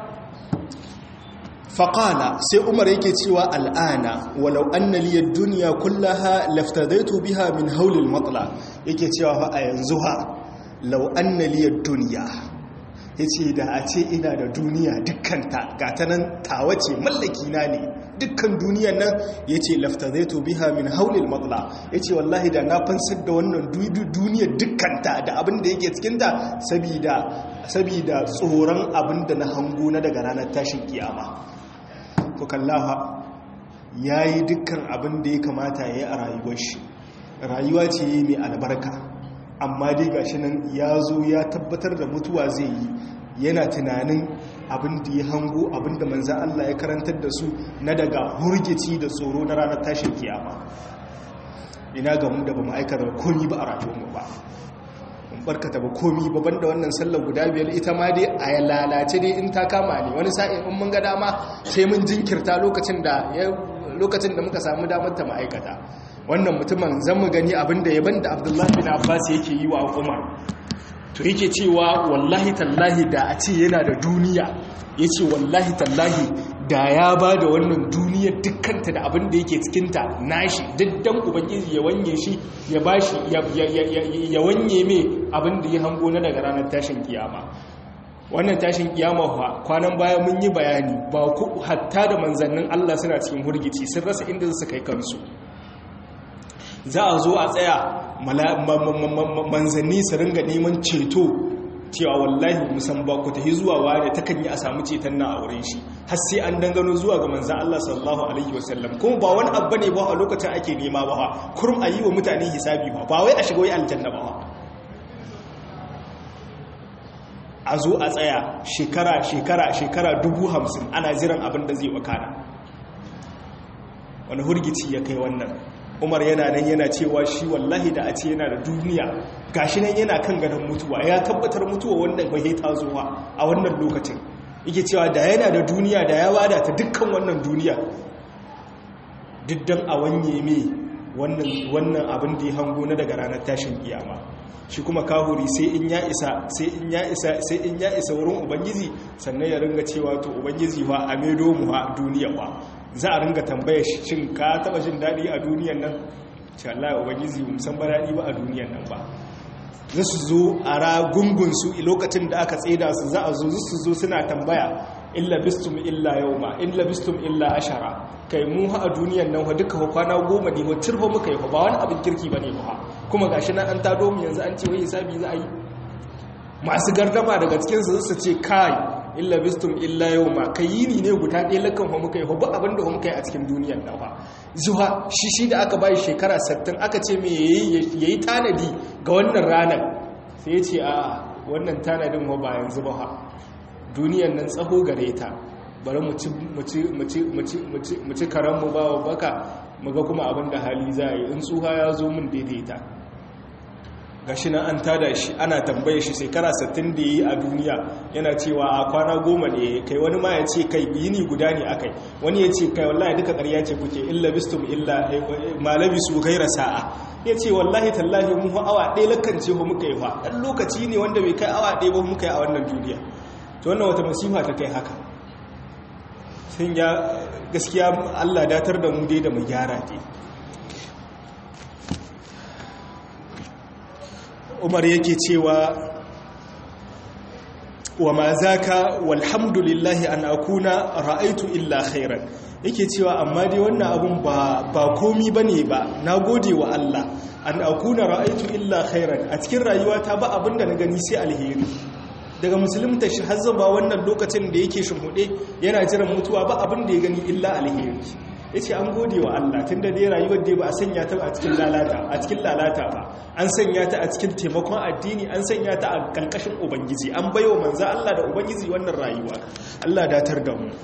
faƙala sai umar yake cewa al'ana walau anna liyar duniya kullaha laftadaitu biha min haulil matsala yake cewa fa a yanzu ha lau anna liyar duniya ya ce da a ce ina da duniya dukkanta ga ta nan tawace mallaki na ne dukkan duniyan nan ya ce laftadaitu biha min haulil matsala ya ce wallahi da na fansar da wannan duniyar dukkanta da abin da yake cikinta sabida tsoron abin da na hango na daga ranar tashin kiyama ku kallafa ya yi dukkan abin da ya kamata ya yi a rayuwar shi rayuwa ce yi mai albarka amma dai gashi nan ya zo ya tabbatar da mutuwa zai yi yana tunanin abin da ya hango abin da manzan Allah ya karantar da su na daga hurgici da tsoro na ranar tashin kiyama ina ga mu da ba ma'aikatar komi ba a rayuwarmu ba barkata ba komi ba banda wannan sallar guda biyar ita ma dai a lalace dai in ta kama ne wani sa'in in mun ga dama sai mun jinkirta lokacin da lokacin da muka samu damar ta ma'aikata wannan mutumin zan mu gani abin da yaban da Abdullahi bin Abbas yake yi wa Umar to yake cewa wallahi tallahi da a ce yana da duniya yace wallahi tallahi da ya ba da wannan duniyar dukkanta da abin da yake cikinta nashi diddan ubangiji ya wanye shi ya bashi ya wanye mai abin da ya hango na daga ranar tashin kiyama wannan tashin kiyama kwanan baya mun yi bayani ba ku hatta da manzannin Allah suna cikin hurgici sun rasa inda su kai kansu za a zo a tsaya manzanni su ringa neman ceto cewa wallahi musan ba ku tafi zuwa ware ta kan yi a samu ceton na a wurin shi har sai an dangano zuwa ga manzan Allah sallallahu alaihi wasallam kuma ba wani abu ne ba a lokacin ake nema ba kurum a yi wa mutane hisabi ba ba wai a shiga wai aljanna ba a zo a tsaya shekara shekara shekara dubu hamsin ana jiran abin da zai wakana wani hurgici ya kai wannan umar yana nan yana cewa shi wallahi da a ce yana da duniya gashi nan yana kan gadon mutuwa ya tabbatar mutuwa wannan bai ta zuwa a wannan lokacin yake cewa da yana da duniya da ya wada ta dukkan wannan duniya diddan a wanye me wannan abin da ya hango na daga ranar tashin kiyama shi kuma kahuri sai in ya isa sai in ya isa sai in ya isa wurin ubangiji sannan ya ringa cewa to ubangiji wa a medo mu a duniya wa za a ringa tambaya shi shin ka taba jin daɗi a duniyan nan ce Allah ubangiji mu san ba daɗi ba a duniyan nan ba za su zo a ragungunsu lokacin da aka tseda su za a zo su zo suna tambaya illa bistum illa yauma illa bistum illa ashara kai mu ha a duniyan nan duka kwana goma ne wacce fa muka yi ba wani abin kirki bane ba kuma gashi nan an tado mu yanzu an ce wai hisabi za a yi masu gardama daga cikin su su ce kai illa bistum illa yauma kai yini ne guda ɗaya lakan fa muka yi ba abin da muka yi a cikin duniyan nan ba zuwa shi shi da aka bai shekara 60 aka ce me yayi tanadi ga wannan ranar sai ya ce a wannan tanadin ba yanzu ba duniyan nan tsaho gare ta bari mu ci karanmu ba wa baka muga kuma abin da hali za a yi in tsuha ya zo min daidaita ga shi na an tada shi ana tambaye shi shekara 60 da yi a duniya yana cewa a kwana goma ne kai wani ma ya ce kai yini guda ne akai wani ya ce kai wallahi duka ƙarya ce kuke illa bistum illa malabi su gaira sa'a ya ce wallahi tallahi mu awa ɗaya lakance ba muka yi fa ɗan lokaci ne wanda bai kai awa ɗaya ba muka yi a wannan duniya to wannan wata masifa ta kai haka sun ya gaskiya Allah datar da mu dai da mu gyara dai umar yake cewa wa ma zaka walhamdulillahi an akuna ra'aitu illa khairan yake cewa amma dai wannan abun ba ba komi bane ba nagode wa Allah an akuna ra'aitu illa khairan a cikin rayuwata ba abinda na gani sai alheri daga musulunta shi har zaba wannan lokacin da yake shimhude yana jiran mutuwa ba abin da ya gani illa alheri yace an gode wa Allah tunda dai rayuwar da ba a sanya ta a cikin lalata a cikin lalata ba an sanya ta a cikin taimakon addini an sanya ta a kalkashin ubangiji an bayo manzo Allah da ubangiji wannan rayuwa Allah datar da mu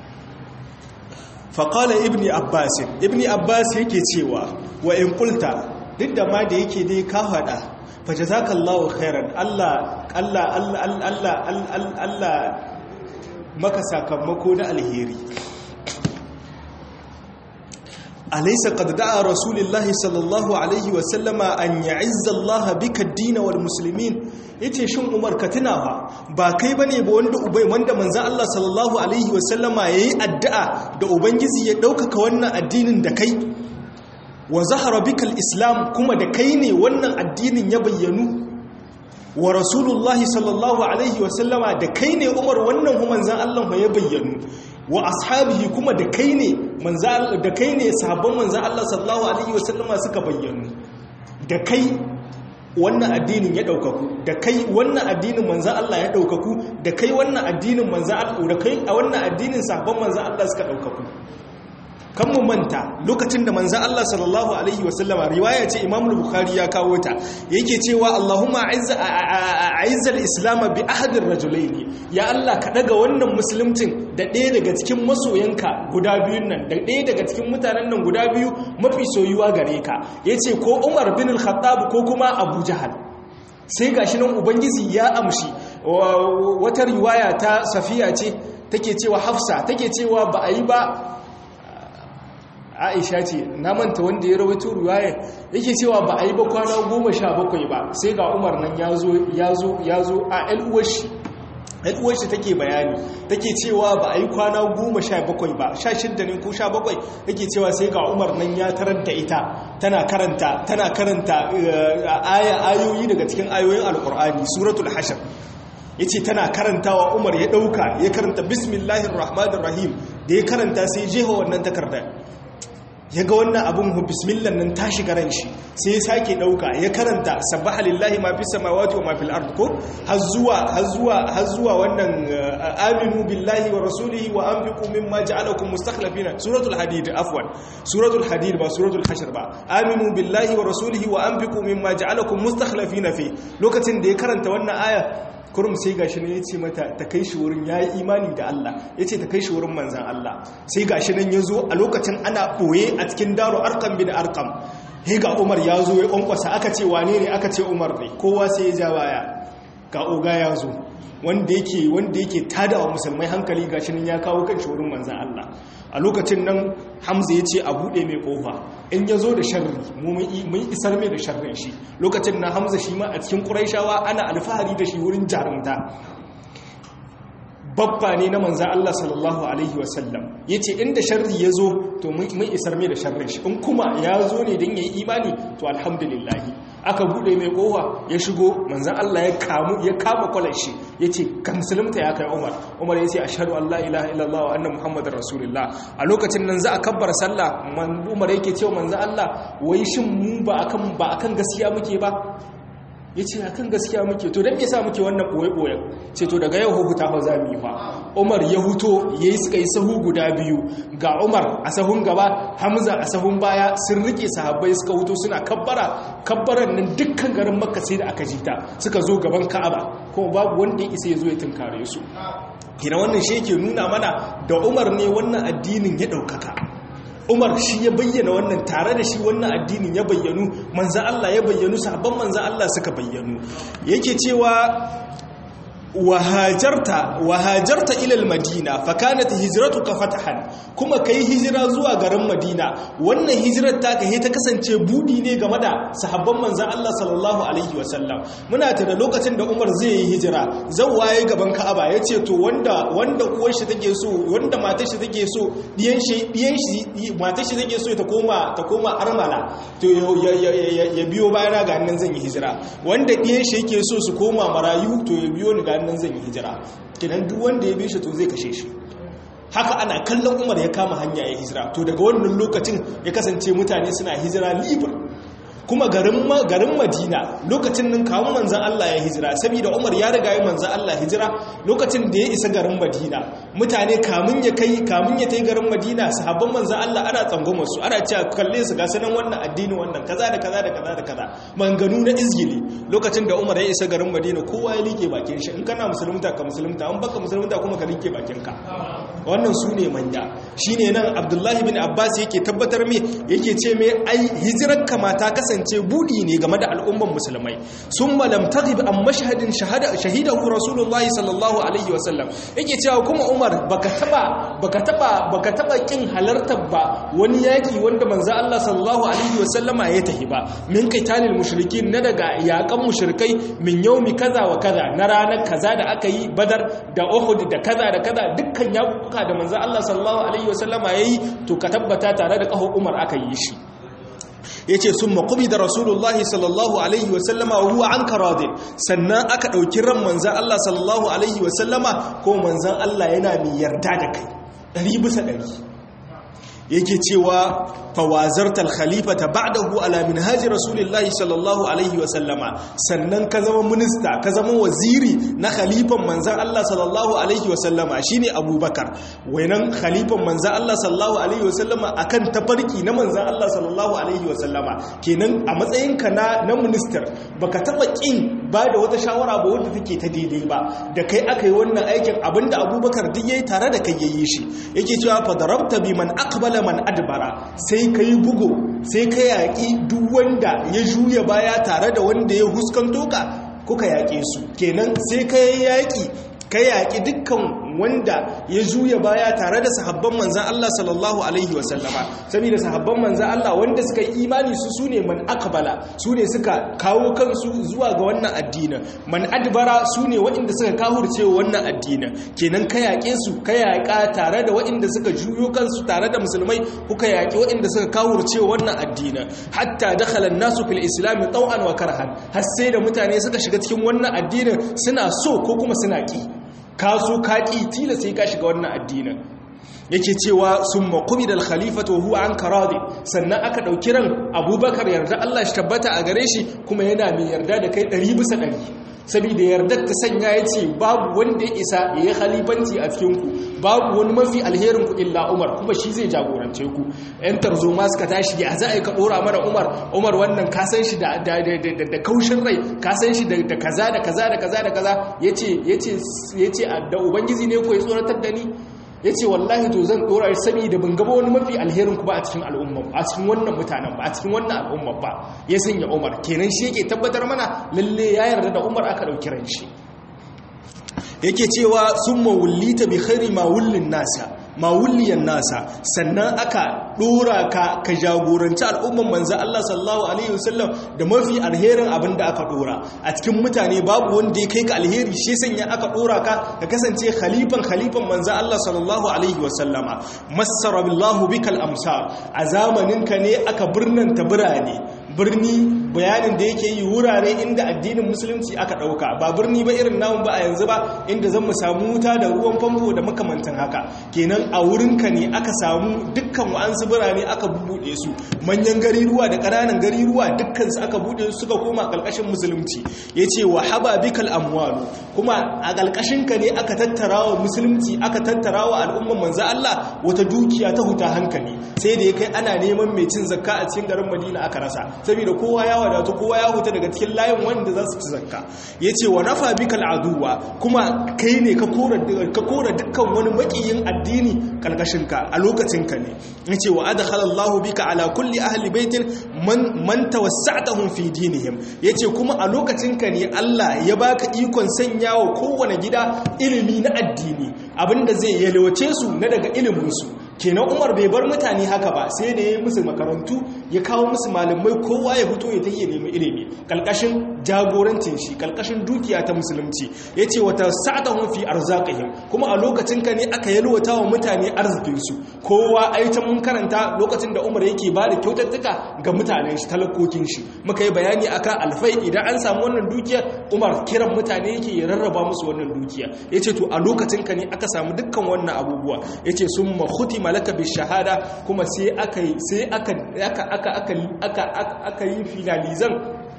faƙala ibni abbas ibni abbas yake cewa wa in kulta duk da ma da yake dai ka haɗa fa jazakallahu khairan Allah Allah Allah Allah Allah maka sakamako na alheri alaysa qad da'a rasulullahi sallallahu alaihi wa sallama an ya'izza Allah bika ad-din wal muslimin yace shin Umar ka tunawa ba kai bane ba wanda ubai wanda manzo Allah sallallahu alaihi wa sallama yayi addu'a da ubangiji ya daukaka wannan addinin da kai wa zahara bika al-islam kuma da kai ne wannan addinin ya bayyanu wa rasulullahi sallallahu alaihi wa sallama da kai ne Umar wannan manzon Allah ya bayyanu wa ashabihi kuma da kai ne da kai ne sahabban manzan Allah sallallahu alaihi wasallama suka bayyanu da kai wannan addinin ya daukaku da kai wannan addinin manzan Allah ya daukaku da kai wannan addinin manzan Allah da kai a wannan addinin sahabban manzan Allah suka daukaku kan mu manta lokacin da manzan Allah sallallahu alaihi wasallama riwaya ce Imam Bukhari ya kawo ta yake cewa Allahumma a'izza a'izza al-islam bi ahad ar-rajulaini ya Allah ka daga wannan musulmcin da ɗaya daga cikin masoyanka guda biyun nan da ɗaya daga cikin mutanen nan guda biyu mafi soyuwa gare ka yace ko Umar bin al-Khattab ko kuma Abu Jahal sai gashi nan ubangiji ya amshi wata riwaya ta Safiya ce take cewa Hafsa take cewa ba a yi ba aisha ce na manta wanda ya rawaito ruwaya yake cewa ba a yi ba kwana goma sha bakwai ba sai ga umar nan ya zo ya zo ya zo a al'uwashi al'uwashi take bayani take cewa ba a yi kwana goma sha bakwai ba sha shidda ne ko sha bakwai take cewa sai ga umar nan ya tarar da ita tana karanta tana karanta aya ayoyi daga cikin ayoyin alkur'ani suratul hashar ya ce tana karantawa umar ya ɗauka ya karanta bismillahir rahmanir rahim da ya karanta sai jefa wannan takardar ya ga wannan abin bismillah nan ta shiga ran shi sai ya sake dauka ya karanta sabbaha lillahi ma fi samawati wa ma fil ard ko har zuwa har zuwa har zuwa wannan aminu billahi wa rasulihi wa anfiqu mimma ja'alakum mustakhlifina suratul hadid afwan suratul hadid ba suratul hashr ba aminu billahi wa rasulihi wa anfiqu mimma ja'alakum mustakhlifina fi lokacin da ya karanta wannan aya kurum sai gashi ne ya ce mata ta kai shi wurin ya yi imani da Allah ya ce ta kai shi wurin manzan Allah sai gashi nan ya zo a lokacin ana ɓoye a cikin daro arkam bin arkam he ga umar ya zo ya ƙwanƙwasa aka ce wane ne aka ce umar ne kowa sai ya ja baya ga oga ya zo wanda yake wanda yake tada wa musulmai hankali gashi nan ya kawo kan shi wurin manzan Allah a lokacin nan hamza ya ce a buɗe mai ƙofa in ya zo da sharri mun isar mai da sharrin shi lokacin na hamza shi ma a cikin ƙuraishawa ana alfahari da shi wurin jarumta babba ne na manzan Allah sallallahu Alaihi wasallam ya ce inda sharri ya zo to mun isar mai da sharrin shi in kuma ya zo ne don ya yi imani to alhamdulillahi aka bude mai kowa ya shigo manzan Allah ya kamu ya kama kwalar shi ya ce ka musulunta ya kai umar umar ya ce a shaɗu Allah ilaha illallah wa annan muhammadin rasulullah a lokacin nan za a kabbar sallah umar yake cewa manzan Allah wai shin mu ba akan ba akan gaskiya muke ba ya ce akan gaskiya muke to don yasa muke wannan ɓoye-ɓoyen ce to daga yau hukuta fa za mu yi fa umar ya huto ya yi suka yi sahu guda biyu ga umar a sahun gaba hamza a sahun baya sun rike sahabbai suka huto suna kabbara kabbaran nan dukkan garin makka sai da aka jita suka zo gaban ka'aba kuma babu wanda ya isa ya zo ya tunkare su kina wannan shi yake nuna mana da umar ne wannan addinin ya ɗaukaka umar shi ya bayyana wannan tare da shi wannan addinin ya bayyanu manza Allah ya bayyanu sabon manza Allah suka bayyanu yake cewa wahajarta wahajarta ilal madina fakanat hijratuka fatahan kuma kai hijira zuwa garin madina wannan hijirar ta kai ta kasance budi ne game da sahabban manzon Allah sallallahu alaihi wasallam muna ta da lokacin da Umar zai yi hijira waye gaban Ka'aba yace to wanda wanda uwar shi take so wanda matar shi take so diyan shi diyan shi matar shi take so ta koma ta koma armala to ya biyo bayana ga nan zan yi hijira wanda diyan shi yake so su koma marayu to ya biyo ni ga nan zan yi hijira kenan duk wanda ya bi shi to zai kashe shi haka ana kallon umar ya kama hanya ya hijira to daga wannan lokacin ya kasance mutane suna hijira libre kuma garin garin Madina lokacin nan kawo manzan Allah ya hijira saboda Umar ya riga ya manzan Allah hijira lokacin da ya isa garin Madina mutane kamun ya kai kamun ya tai garin Madina sahabban manzan Allah ana tsangwamar su ana cewa kalle su ga sanan wannan addini wannan kaza da kaza da kaza da kaza manganu na izgili lokacin da Umar ya isa garin Madina kowa ya like bakin shi in kana musulunta ka musulunta an baka musulunta kuma ka like bakin ka wannan su ne manya shine nan Abdullahi bin Abbas yake tabbatar me yake ce me ai hijirar kamata kasance kasance budi ne game da al'umman musulmai sun malam taghib an mashhadin shahada shahidahu rasulullahi sallallahu alaihi wasallam yake cewa kuma umar baka taba baka taba baka taba kin halartar ba wani yaki wanda manzo Allah sallallahu alaihi wasallama ya tahi ba min qitalil mushrikin na daga yakan mushrikai min yaumi kaza wa kaza na ranar kaza da aka yi badar da uhud da kaza da kaza dukkan yakuka da manzo Allah sallallahu alaihi wasallama yayi to ka tabbata tare da kaho umar aka yi shi ya ce sun makubi da rasulullahi sallallahu alaihi wasallama ruwa an karadin sannan aka ɗauki ran manzan Allah sallallahu alaihi wasallama ko manzan Allah yana mai yarda da kai ɗari bisa ɗari yake cewa fawazartar khalifa ta ba'dahu ala minhaji rasulullahi sallallahu alaihi wasallama sannan ka zama minista ka zama waziri na khalifan manzan Allah sallallahu alaihi wasallama shine abubakar wainan khalifan manzan Allah sallallahu alaihi wasallama akan tafarki na manzan Allah sallallahu alaihi wasallama kenan a matsayinka na na minister baka taba kin ba da wata shawara ba wanda take ta daidai ba da kai aka yi wannan aikin abinda abubakar duk yayi tare da kai yayi shi yake cewa fa darabta bi man aqbala man adbara sai ka yi bugu sai ka yaƙi duk wanda ya juya baya tare da wanda ya huskanto ka kuka yaƙe su kenan sai ka yi yaƙi ka yaƙi dukkan wanda ya juya baya tare da sahabban manzan Allah sallallahu alaihi wasallama saboda sahabban manzan Allah wanda suka yi imani su sune man akbala su ne suka kawo kansu zuwa ga wannan addinin man adbara su ne waɗanda suka kahurce wannan addinin kenan ka yaƙe su ka yaƙa tare da waɗanda suka juyo kansu tare da musulmai kuka yaƙi waɗanda suka kahurce wannan addinin hatta dakhala nasu fil islam taw'an wa karhan har sai da mutane suka shiga cikin wannan addinin suna so ko kuma suna ki ka so ka ƙi tila sai ka shiga wannan addinin yake cewa sun makumi da khalifatu huwa an karadi sannan aka ɗauki ran abubakar yarda Allah shi tabbata a gare shi kuma yana mai yarda da kai ɗari bisa ɗari saboda yardar ta sanya ya ce babu wanda ya isa ya yi khalifanci a cikinku babu wani mafi alherin ku illa umar kuma shi zai jagorance ku yan tarzoma suka tashi ya za a yi ka ɗora mana umar umar wannan ka san shi da kaushin rai ka san shi da kaza da kaza da kaza da kaza ya ce da ubangiji ne ko ya tsoratar da ni ya ce wallahi to zan dora shi sami da ban gaba wani mafi alherin ku ba a cikin al'umma a cikin wannan mutanen ba a cikin wannan al'umma ba ya sanya umar kenan shi yake tabbatar mana lalle ya yarda da umar aka ɗauki ran shi yake cewa sun mawullita bi khairi mawullin nasa mawulliyan nasa sannan aka dora ka ka jagoranci al'umman manzo Allah sallallahu alaihi wasallam da mafi alherin abin da aka dora a cikin mutane babu wanda ya kai ka alheri shi sanya aka dora ka ka kasance khalifan khalifan manzo Allah sallallahu alaihi wasallama massara billahu bikal amsar a zamanin ka ne aka birnanta birane birni bayanin da yake yi wurare inda addinin musulunci aka dauka ba birni ba irin namun ba a yanzu ba inda zan mu samu wuta da ruwan famfo da makamantan haka kenan a wurinka ne aka samu dukkan wa'ansu birane aka bubuɗe su manyan gariruwa da ƙananan gariruwa dukkansu aka buɗe su suka koma ƙalƙashin musulunci ya ce wa haba bikal amwalu kuma a ƙalƙashinka ne aka tattara wa musulunci aka tattara wa al'umman manzo Allah wata dukiya ta huta hankali sai da ya kai ana neman mai cin zakka a cikin garin Madina aka rasa saboda kowa ya wadatu kowa ya huta daga cikin layin wanda za su ci zakka ya ce wa nafa bikal aduwa kuma kai ne ka kora dukkan wani maƙiyin addini kalkashinka a lokacinka ne ya ce wa adkhalallahu bika ala kulli ahli baitin man man tawassa'tahum fi dinihim yace kuma a lokacinka ne Allah ya baka ikon sanya sanya wa kowane gida ilimi na addini abinda zai yalwace su na daga iliminsu kenan umar bai bar mutane haka ba sai da ya yi musu makarantu ya kawo musu malamai kowa ya fito ya ta iya nemi ilimi kalkashin jagorancin shi kalkashin dukiya ta musulunci ya ce wata sa'adahun fi arzakahim kuma a lokacin ka ne aka yalwata wa mutane arzikinsu kowa ai ta mun karanta lokacin da umar yake ba da kyautattuka ga mutanen shi talakokin shi muka yi bayani akan alfai idan an samu wannan dukiya umar kiran mutane yake ya rarraba musu wannan dukiya ya ce to a lokacin ka ne aka samu dukkan wannan abubuwa ya ce sun mahuti malaka bi shahada kuma sai aka yi sai aka aka aka aka aka yi finalizan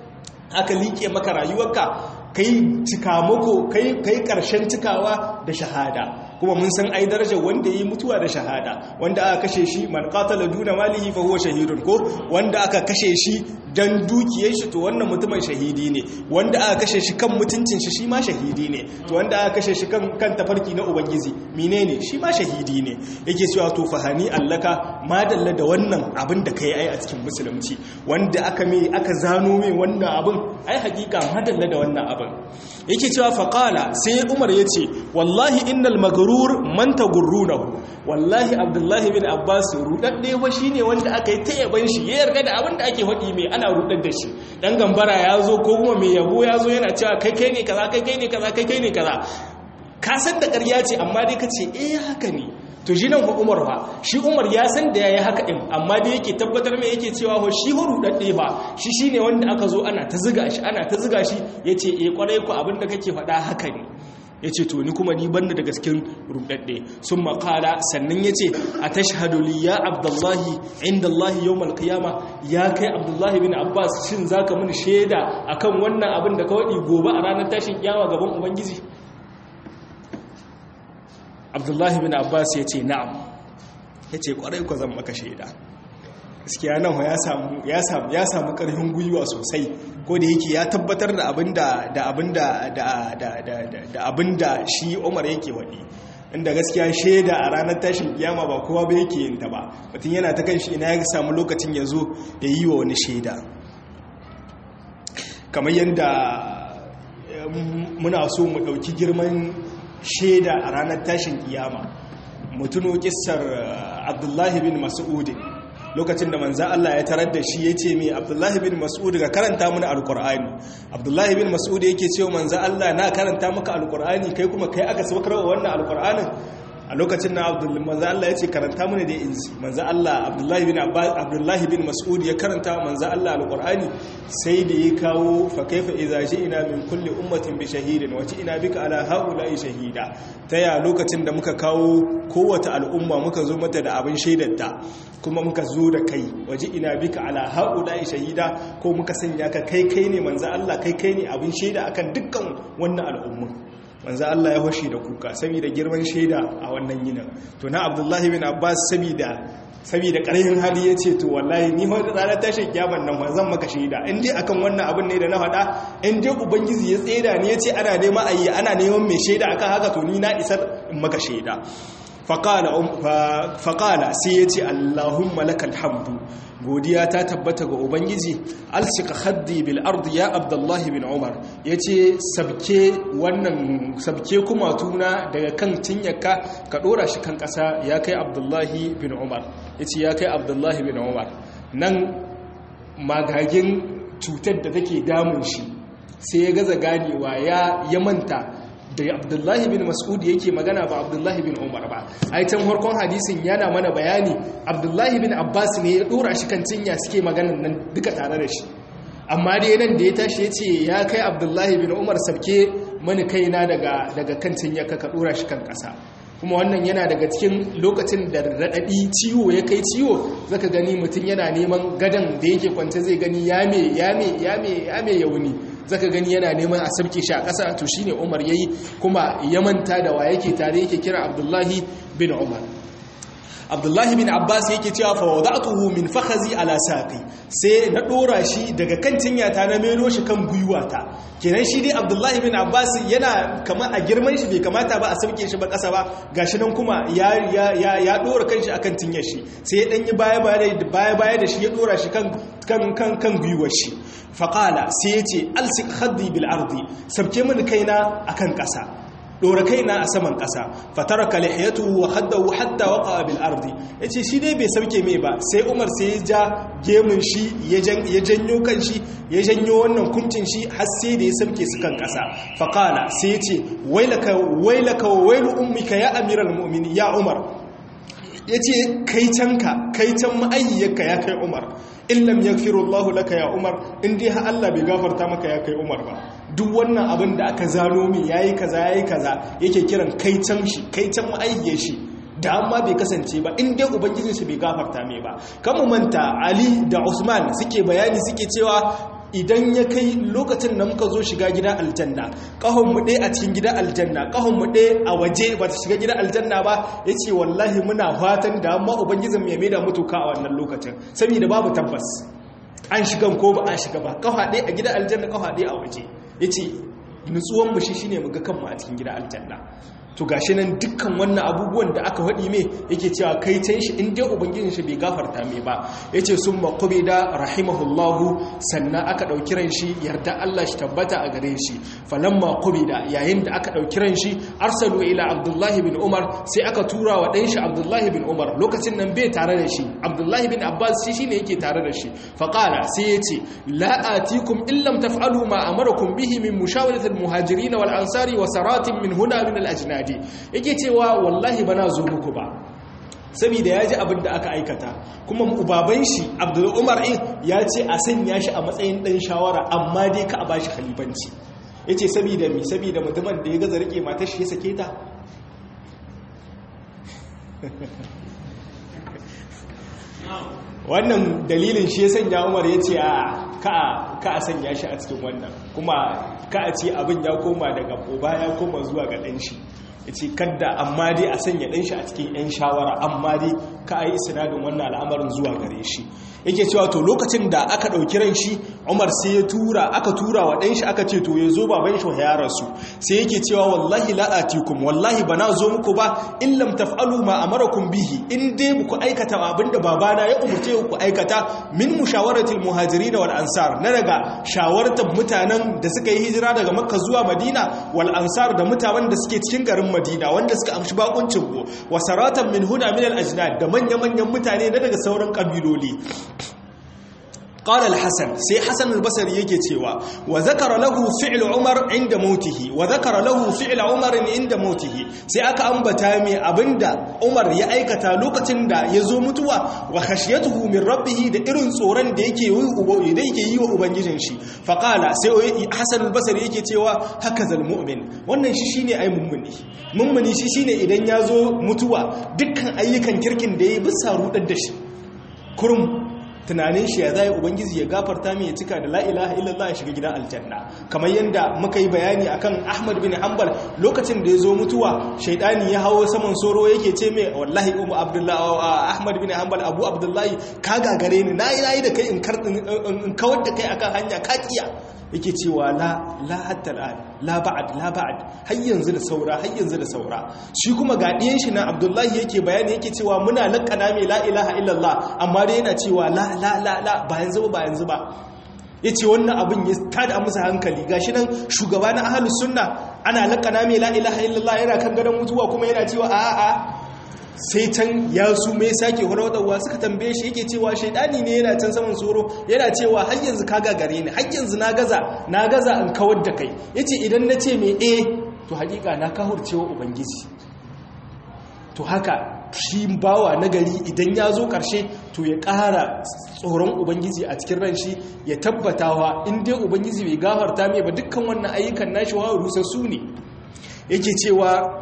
aka liƙe maka rayuwarka kai cikamako kai kai karshen cikawa da shahada kuma mun san ai darajar wanda yi mutuwa da shahada wanda aka kashe shi man qatala duna malihi fa huwa shahidun ko wanda aka kashe shi dan dukiyar shi to wannan mutumin shahidi ne wanda aka kashe shi kan mutuncin shi shi ma shahidi ne to wanda aka kashe shi kan kan tafarki na ubangiji menene shi ma shahidi ne yake cewa to fahani allaka madalla da wannan abin da kai ai a cikin musulunci wanda aka mai aka zano mai wannan abin ai hakika madalla da wannan abin yake cewa faqala sai umar yace wallahi innal magrur man tagurrunahu wallahi abdullahi bin abbas rudadde fa shine wanda aka yi ta yaban shi ya yarda da abin da ake faɗi mai ana rudar da shi dan gambara ya zo ko kuma mai yabo ya zo yana cewa kai kai ne kaza kai kai ne kaza kai kai ne kaza ka san da ƙarya ce amma dai ka ce eh haka ne to shi nan fa umar fa shi umar ya san da yayi haka din amma dai yake tabbatar mai yake cewa ho shi ho rudadde ba shi shine wanda aka zo ana ta ziga shi ana ta ziga shi yace eh kwarai ku abin da kake faɗa haka ne ya ce to ni kuma ni banda da gaskin rudadde sun makala sannan ya ce a tashhadu li ya abdullahi inda Allah yau malkiyama ya kai abdullahi bin abbas shin za ka mini shaida a kan wannan abin da ka waɗi gobe a ranar tashin kyawa gaban ubangiji abdullahi bin abbas ya ce na'am ya ce kwarai ku zan maka shaida gaskiya nan ya samu ya samu ya samu karfin gwiwa sosai ko da yake ya tabbatar da abinda da abinda da da da da abinda shi Umar yake wadi inda gaskiya shaida a ranar tashin kiyama ba kowa ba yake yin ta ba mutum yana ta kan shi ina ya samu lokacin ya zo ya yi wa wani shaida kamar yadda muna so mu ɗauki girman shaida a ranar tashin kiyama mutuno kissar abdullahi bin mas'udin lokacin da manzan Allah ya tarar da shi ya ce mai abdullahi bin mas'ud ga karanta mana alkur'ani abdullahi bin mas'ud yake cewa manzan Allah na karanta maka alkur'ani kai kuma kai aka saukar wa wannan alkur'anin a lokacin na manzan Allah ya ce karanta mana da inji manzan Allah abdullahi bin abdullahi bin mas'ud ya karanta manzan Allah alkur'ani sai da ya kawo fa kaifa idza ina min kulli ummatin bi shahidin wa ina bika ala haula'i shahida taya lokacin da muka kawo kowace al'umma muka zo mata da abin shaidarta kuma muka zo da kai waje ina bika ala haula'i shahida ko muka sanya ka kai kai ne manzo Allah kai kai ne abin shaida akan dukkan wannan al'umma manzo Allah ya hoshi da kuka saboda girman shaida a wannan yinin to na Abdullahi bin Abbas saboda saboda ƙarfin hali ya ce to wallahi ni ma ranar tashin kyaman nan ba zan maka shaida in dai akan wannan abin ne da na faɗa in dai ubangiji ya tseda ni ya ce ana neman ayi ana neman mai shaida akan haka to ni na isar in maka shaida faƙala sai ya ce allahumma lakal hamdu godiya ta tabbata ga ubangiji alsika haddi bil ardi ya abdullahi bin umar ya ce sabke wannan sabke kuma tuna daga kan cinyaka ka ɗora shi kan ƙasa ya kai abdullahi bin umar ya ce ya kai abdullahi bin umar nan magagin cutar da take damun shi sai ya gaza ganewa ya manta da abdullahi bin mas'ud yake magana ba abdullahi bin umar ba ai can farkon hadisin yana mana bayani abdullahi bin abbas ne ya dora shi kan cinya suke maganan nan duka tare da shi amma dai nan da ya tashi ya ce ya kai abdullahi bin umar sabke mani kaina daga daga kan cinya ka dora shi kan kasa kuma wannan yana daga cikin lokacin da raɗaɗi ciwo ya kai ciwo zaka gani mutum yana neman gadon da yake kwance zai gani yame yame yame yame yauni zaka gani yana neman a sabke shi a ƙasa to shine Umar yayi kuma ya manta da wa yake tare yake kira Abdullahi bin Umar abdullahi bin abbas yake cewa fa wada'tuhu min fakhazi ala saqi sai na dora shi daga kan cinyata na melo shi kan gwiwata kenan shi dai abdullahi bin abbas yana kamar a girman shi bai kamata ba a sauke shi ba kasa ba gashi nan kuma ya ya ya dora kanshi akan cinyar shi sai ya danyi baya baya baya da shi ya dora shi kan kan kan kan gwiwar shi faqala sai ya ce alsik khaddi bil ardi sabke mini kaina akan kasa dora kaina a saman ƙasa fataraka lihiyatu wa haddahu hatta waqa bil ardi yace shi dai bai sauke mai ba sai Umar sai ya ja gemun shi ya janyo kan shi ya janyo wannan kumcin shi har sai da ya sauke su kan ƙasa faqala sai yace wailaka wailaka wa wailu ummika ya amiral mu'minin ya Umar yace kai canka kai can ma'ayyaka ya kai Umar illam yaghfiru Allahu laka ya Umar in dai har Allah bai gafarta maka ya kai Umar ba duk wannan abin da aka zano min yayi kaza yayi kaza yake kiran kai can shi kai can ma'ayyar shi da amma bai kasance ba in dai ubangijin shi bai gafarta mai ba mu manta Ali da Usman suke bayani suke cewa idan ya kai lokacin da muka zo shiga gida aljanna kahon mu ɗaya a cikin gida aljanna kahon mu ɗaya a waje ba ta shiga gida aljanna ba ya ce wallahi muna fatan da amma ubangijin mai maida mutuka a wannan lokacin saboda babu tabbas an shiga ko ba an shiga ba kafa ɗaya a gida aljanna kafa ɗaya a waje ya ce nutsuwan mu shi shine mu ga kanmu a cikin gida aljanna to gashi nan dukkan wannan abubuwan da aka faɗi mai yake cewa kai can shi in dai ubangijin shi bai gafarta mai ba yace sun maqubi da rahimahullahu sannan aka ɗauki ran shi yarda Allah shi tabbata a gare shi falamma qubida yayin da aka ɗauki ran shi arsalu ila abdullahi bin umar sai aka tura wa ɗan shi abdullahi bin umar lokacin nan bai tare da shi abdullahi bin abbas shi shine yake tare da shi faqala sai yace la atikum illam taf'alu ma amarakum bihi min mushawarati al-muhajirin wal ansari wa saratin min huna min al-ajnad daɗi yake cewa wallahi ba na zo muku ba saboda ya ji abin da aka aikata kuma ubaban shi abdul umar in ya ce a sanya shi a matsayin ɗan shawara amma dai ka a ba shi khalifanci ya ce saboda mi saboda mutumin da ya gaza rike matar shi ya sake ta wannan dalilin shi ya sanya umar ya ce ka a sanya shi a cikin wannan kuma ka a ce abin ya koma daga uba ya koma zuwa ga ɗan shi ya ce kadda amma dai a sanya ɗan shi a cikin 'yan shawara amma dai ka a yi sinadin wannan al'amarin zuwa gare shi yake cewa to lokacin da aka ɗauki ran shi umar sai ya tura aka tura wa ɗan shi aka ce to ya zo baban shi ya rasu sai yake cewa wallahi la'atikum wallahi bana zo muku ba in lam taf'alu ma amarakum bihi in dai muku aikata abinda babana ya umurce ku aikata min mushawaratil muhajirin wal ansar na daga shawartar mutanen da suka yi hijira daga makka zuwa madina wal ansar da mutanen da suke cikin garin madina wanda suka amshi bakuncin ku wa saratan min huda min al ajdad da manya-manyan mutane na daga sauran kabiloli قال الحسن سي حسن البصري yake cewa wa zakara lahu fi'l umar inda mautihi wa zakara lahu fi'l umar inda mautihi sai aka ambata mai abinda umar ya aikata lokacin da yazo mutuwa wa khashiyatuhu min rabbih da irin tsoron da yake yi da yake yi wa ubangijin shi fa qala sai hasan al-basri yake cewa hakazal mu'min wannan shi shine ai mummuni mummuni shi shine idan yazo mutuwa dukkan ayyukan kirkin da yayi bisa rudar da shi kurum tunanin shi ya zai ubangiji ya gafarta mai ya cika da la ilaha illallah ya shiga gidan aljanna kamar yadda muka yi bayani akan ahmad bin hanbal lokacin da ya zo mutuwa shaidani ya hawo saman soro yake ce mai wallahi umu abdullahi ahmad bin hanbal abu abdullahi ka gagare ni nayi nayi da kai in kawar da kai akan hanya ka kiya yake cewa la la hatta al'an la ba'ad la ba'ad har yanzu da saura har yanzu da saura shi kuma ga diyan shi na Abdullahi yake bayani yake cewa muna lakana mai la ilaha illallah amma dai yana cewa la la la la ba yanzu ba yanzu ba yace wannan abin ya tada musu hankali gashi nan shugaba na ahlus sunna ana lakana mai la ilaha illallah yana kan gadon mutuwa kuma yana cewa a a sai can ya su mai sake hurawa suka tambaye shi yake cewa shaidani ne yana can saman tsoro yana cewa har yanzu ka gagare ni har yanzu na gaza na gaza in kawar da kai yace idan na ce mai eh to hakika na kahurcewa ubangiji to haka shi bawa na gari idan ya zo karshe to ya ƙara tsoron ubangiji a cikin ran shi ya tabbatawa in dai ubangiji bai gafarta mai ba dukkan wannan ayyukan nashi wa rusassu ne yake cewa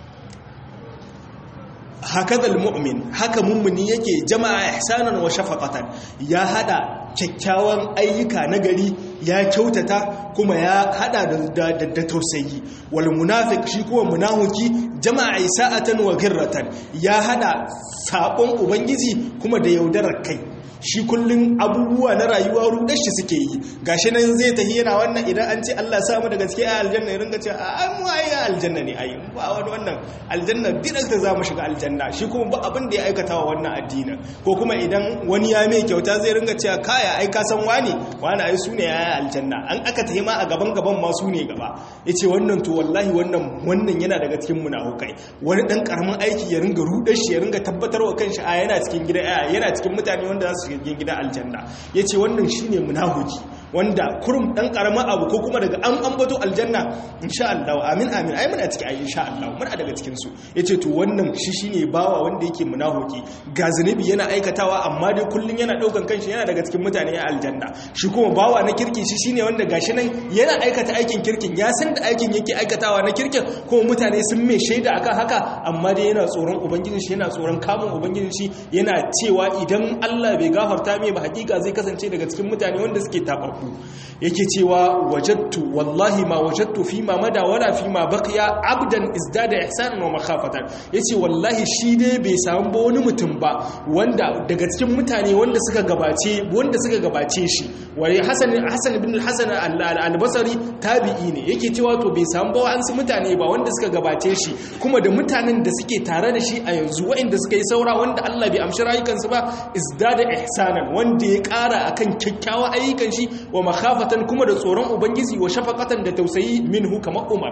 hakaza mu'min haka mummuni yake jama'a ihsanan wa shafaqatan ya hada kyakkyawan ayyuka na gari ya kyautata kuma ya hada da da tausayi wal munafiq shi kuma munafiki jama'a isa'atan wa ghirratan ya hada sabon ubangiji kuma da yaudarar kai shi kullum abubuwa na rayuwa rudar shi suke yi gashi nan zai tafi yana wannan idan an ce Allah samu da gaske a aljanna ya ringa ce a mu ai aljanna ne ai ba wani wannan aljanna direct za mu shiga aljanna shi kuma ba abin da ya aikata wa wannan addini ko kuma idan wani ya mai kyauta zai ringa cewa kaya ai ka san wani wani ai su ne ya aljanna an aka tafi ma a gaban gaban ma su ne gaba yace wannan to wallahi wannan wannan yana daga cikin munafukai wani dan karamin aiki ya ringa rudar shi ya ringa tabbatarwa kanshi a yana cikin gida yana cikin mutane wanda za su shiga gida aljanna yace wannan shine munafiki wanda kurum dan karamin abu ko kuma daga an ambato aljanna insha Allah amin amin ai muna ciki ai insha Allah muna daga cikin su yace to wannan shi shine bawa wanda yake munafiki ga zunubi yana aikatawa amma dai kullun yana daukan kanshi yana daga cikin mutane a aljanna shi kuma bawa na kirki shi shine wanda gashi nan yana aikata aikin kirkin ya san da aikin yake aikatawa na kirkin kuma mutane sun mai shaida akan haka amma dai yana tsoron ubangijin shi yana tsoron kamun ubangijin shi yana cewa idan Allah bai gafarta mai ba hakika zai kasance daga cikin mutane wanda suke tabarku yake cewa wajattu wallahi ma wajattu fi ma mada wala fi ma baqiya abdan izdada ihsanan wa makhafatan yace wallahi shi dai bai samu ba wani mutum ba wanda daga cikin mutane wanda suka gabace wanda suka gabace shi wani hasan hasan ibn al-hasan al-basri tabi'i ne yake cewa to bai samu ba wa'ansu mutane ba wanda suka gabace shi kuma da mutanen da suke tare da shi a yanzu waɗanda suka yi saura wanda Allah bai amshi rayukansu ba izdada ihsanan wanda ya ƙara akan kyakkyawan ayyukan shi wa makhafatan kuma da tsoron ubangiji wa shafaqatan da tausayi minhu kamar Umar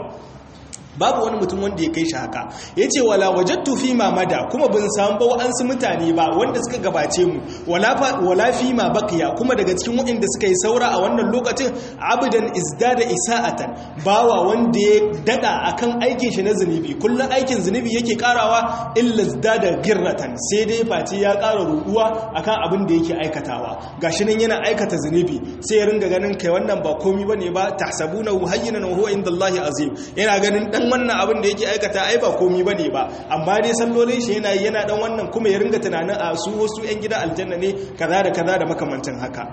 babu wani mutum wanda ya kai shi haka ya ce wala wajattu fi mamada kuma bin samu ba wa'ansu mutane ba wanda suka gabace mu wala fi ma bakiya kuma daga cikin waɗanda suka yi saura a wannan lokacin abudan izdada isa'atan bawa wanda ya dada akan aikin shi na zunubi kullum aikin zunubi yake karawa illa izdada girratan sai dai face ya kara ruduwa akan abin da yake aikatawa gashi nan yana aikata zunubi sai ya ringa ganin kai wannan ba komi bane ba tahsabunahu hayyinan wa huwa indallahi azim yana ganin dan wannan abin da yake aikata ai ba komi bane ba amma dai sallolin shi yana yana dan wannan kuma ya ringa tunanin a su wasu yan gida aljanna ne kaza da kaza da makamantan haka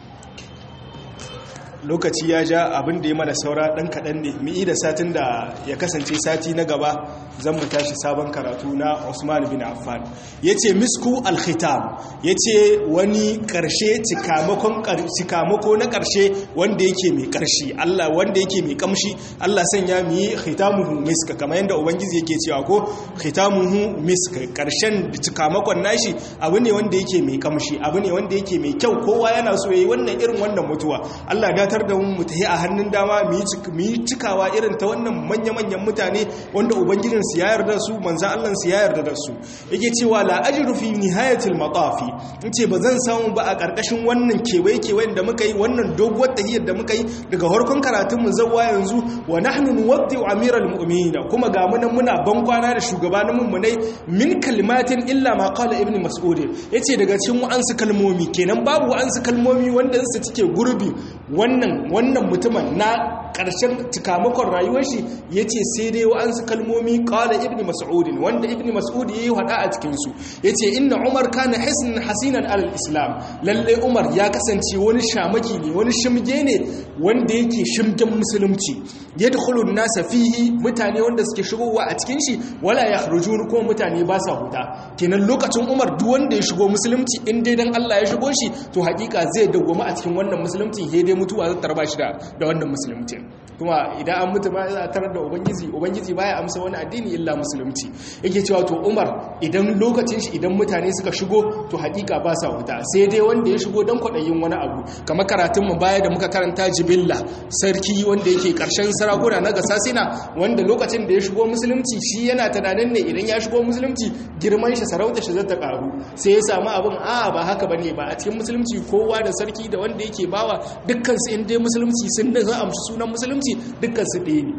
lokaci ya ja abin da ya mana saura dan kaɗan ne mu da satin da ya kasance sati na gaba zan mu tashi sabon karatu na Usman bin Affan yace misku al-khitam yace wani karshe cikamakon cikamako na karshe wanda yake mai karshe Allah wanda yake mai kamshi Allah sanya mu yi khitamuhu miska kamar yanda ubangiji yake cewa ko khitamuhu miska karshen cikamakon nashi abu ne wanda yake mai kamshi abu ne wanda yake mai kyau kowa yana so yayi wannan irin wannan mutuwa Allah da datar da mu tafi a hannun dama mu yi cikawa irin ta wannan manya-manyan mutane wanda ubangijin su ya yarda su manzan Allah su ya yarda da su yake cewa la ajru fi nihayatil matafi ce ba zan samu ba a karkashin wannan kewaye kewayen da muka yi wannan doguwar tahiyar da muka yi daga harkon karatun mu zawwa yanzu wa nahnu nuwaddi amiral mu'minin kuma ga mu nan muna ban kwana da shugabanin mu ne min kalimatin illa ma qala ibnu mas'ud yace daga cikin wa'ansu kalmomi kenan babu wa'ansu kalmomi wanda su cike gurbi wannan wannan mutumin na ƙarshen cikamakon rayuwar shi ya ce sai dai wa'ansu kalmomi ƙala ibn mas'udin wanda ibn mas'ud ya yi haɗa a cikinsu ya ce inna umar kana hisnin hasinan alal islam lalle umar ya kasance wani shamaki ne wani shimge ne wanda yake shimgen musulunci ya dukulun nasa fihi mutane wanda suke shigowa a cikin shi wala ya harujun kuma mutane ba sa huta kenan lokacin umar duk wanda ya shigo musulunci in dai dan allah ya shigo shi to hakika zai dawwama a cikin wannan musulunci he dai mutuwa zai tarba shi da wannan musulunci kuma idan an mutu ba za a tarar da ubangiji ubangiji baya amsa wani addini illa musulunci yake cewa to umar idan lokacin shi idan mutane suka shigo to hakika ba sa huta sai dai wanda ya shigo don kwaɗayin wani abu kamar karatun mu baya da muka karanta jibilla sarki wanda yake karshen sarakuna na gasasina wanda lokacin da ya shigo musulunci shi yana tunanin ne idan ya shigo musulunci girman shi sarauta shi zata karu sai ya samu abin a ba haka bane ba a cikin musulunci kowa da sarki da wanda yake bawa dukkan su inda musulunci sun da za amshi sunan musulunci dukkan su ɗaya ne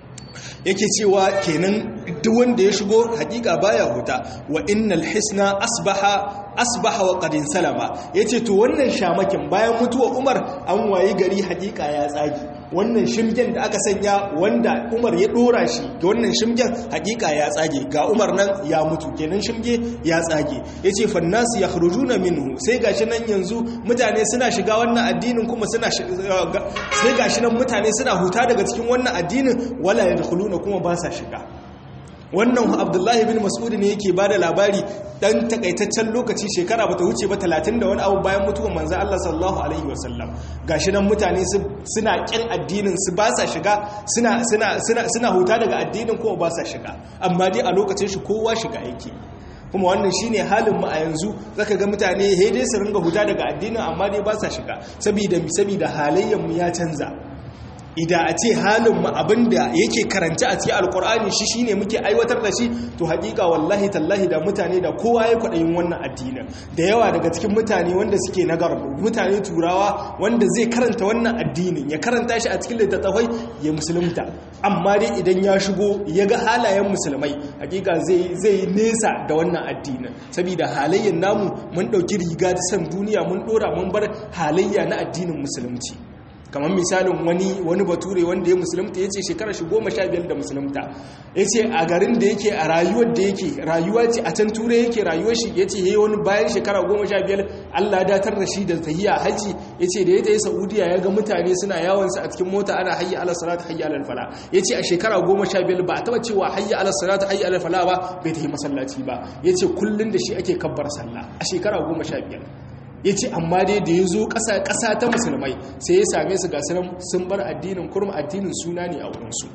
yake cewa kenan duk wanda ya shigo hakika baya huta wa innal hisna asbaha asbaha wa qadin salama yace to wannan shamakin bayan mutuwa Umar an wayi gari hakika ya tsagi wannan shimgen da aka sanya wanda umar ya dora shi ga wannan shimgen hakika ya tsage ga umar nan ya mutu kenan shimge ya tsage yace fannasu yakhrujuna minhu sai gashi nan yanzu mutane suna shiga wannan addinin kuma suna sai gashi nan mutane suna huta daga cikin wannan addinin wala yadkhuluna kuma ba sa shiga wannan abdullahi bin mas'ud ne yake ba da labari dan takaitaccen lokaci shekara bata wuce ba talatin da wani abu bayan mutuwar manzo Allah sallallahu alaihi wasallam gashi nan mutane suna kin addinin su ba sa shiga suna suna suna suna huta daga addinin kuma ba sa shiga amma dai a lokacin shi kowa shiga yake kuma wannan shine halin mu a yanzu zaka ga mutane he dai su ringa huta daga addinin amma dai ba sa shiga saboda saboda halayyar mu ya canza idan a ce halinmu abinda yake karanta a cikin alkur'ani shi shine muke aiwatar da shi to hakika wallahi tallahi da mutane da kowa ya kwaɗayin wannan addinin da yawa daga cikin mutane wanda suke na garbu mutane turawa wanda zai karanta wannan addinin ya karanta shi a cikin littattafai ya musulunta amma dai idan ya shigo ya ga halayen musulmai hakika zai nesa da wannan addinin saboda halayyar namu mun ɗauki riga ta san duniya mun ɗora mun bar halayya na addinin musulunci kamar misalin wani wani bature wanda ya musulunta ya ce shekarar shi goma sha biyar da musulunta ya ce a garin da yake a rayuwar da yake rayuwa ce a can turai yake rayuwar shi ya ce ya yi wani bayan shekara goma sha biyar allah datar da shi da tahiya haji ya ce da ya tayi saudiya ya ga mutane suna yawonsa a cikin mota ana hayya ala salat hayya ala fala ya ce a shekara goma sha biyar ba a taba cewa hayya ala salat hayya ala fala ba bai tafi masallaci ba ya ce kullum da shi ake kabbar sallah a shekara goma sha biyar ya ce amma dai da ya zo ƙasa ta musulmai sai ya same su gasu sun bar addinin kurma addinin suna ne a wurinsu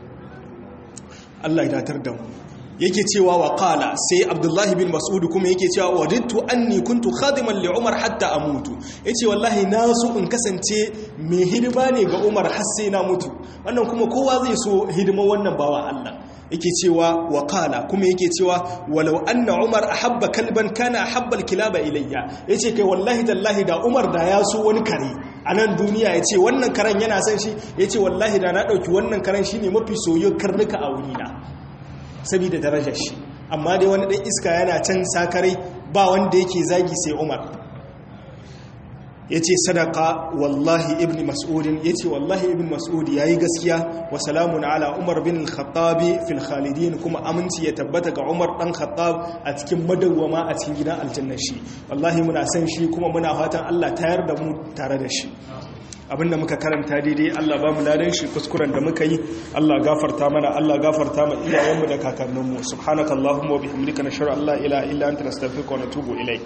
Allah ya datar da mu yake cewa wa qala sai abdullahi bin mas'ud kuma yake cewa wadittu anni kuntu khadiman li umar hatta amutu yace wallahi na so in kasance mai hidima ne ga umar har sai na mutu wannan kuma kowa zai so hidima wannan bawa Allah yake cewa wa qala kuma yake cewa walau anna umar ahabba kalban kana ahabba alkilaba ilayya yace kai wallahi tallahi da umar da ya so wani kare a nan duniya yace wannan karen yana son shi yace wallahi da na dauki wannan karen shine mafi soyayyen karnuka a wurina saboda darajar shi amma dai wani dan iska yana can sakarai ba wanda yake zagi sai umar ya ce sadaka wallahi ibn mas'udin ya ce wallahi ibn mas'ud ya yi gaskiya wa salamun ala umar bin khattabi fil khalidin kuma aminci ya tabbata ga umar dan khattab a cikin madawwama a cikin gidan aljanna shi wallahi muna san shi kuma muna fatan Allah tayar da mu tare da shi abinda muka karanta daidai Allah ba mu ladan shi kuskuren da muka yi Allah gafarta mana Allah gafarta ma iyayenmu da kakanninmu subhanakallahumma wa bihamdika nashhadu an la ilaha illa anta nastaghfiruka wa natubu ilaik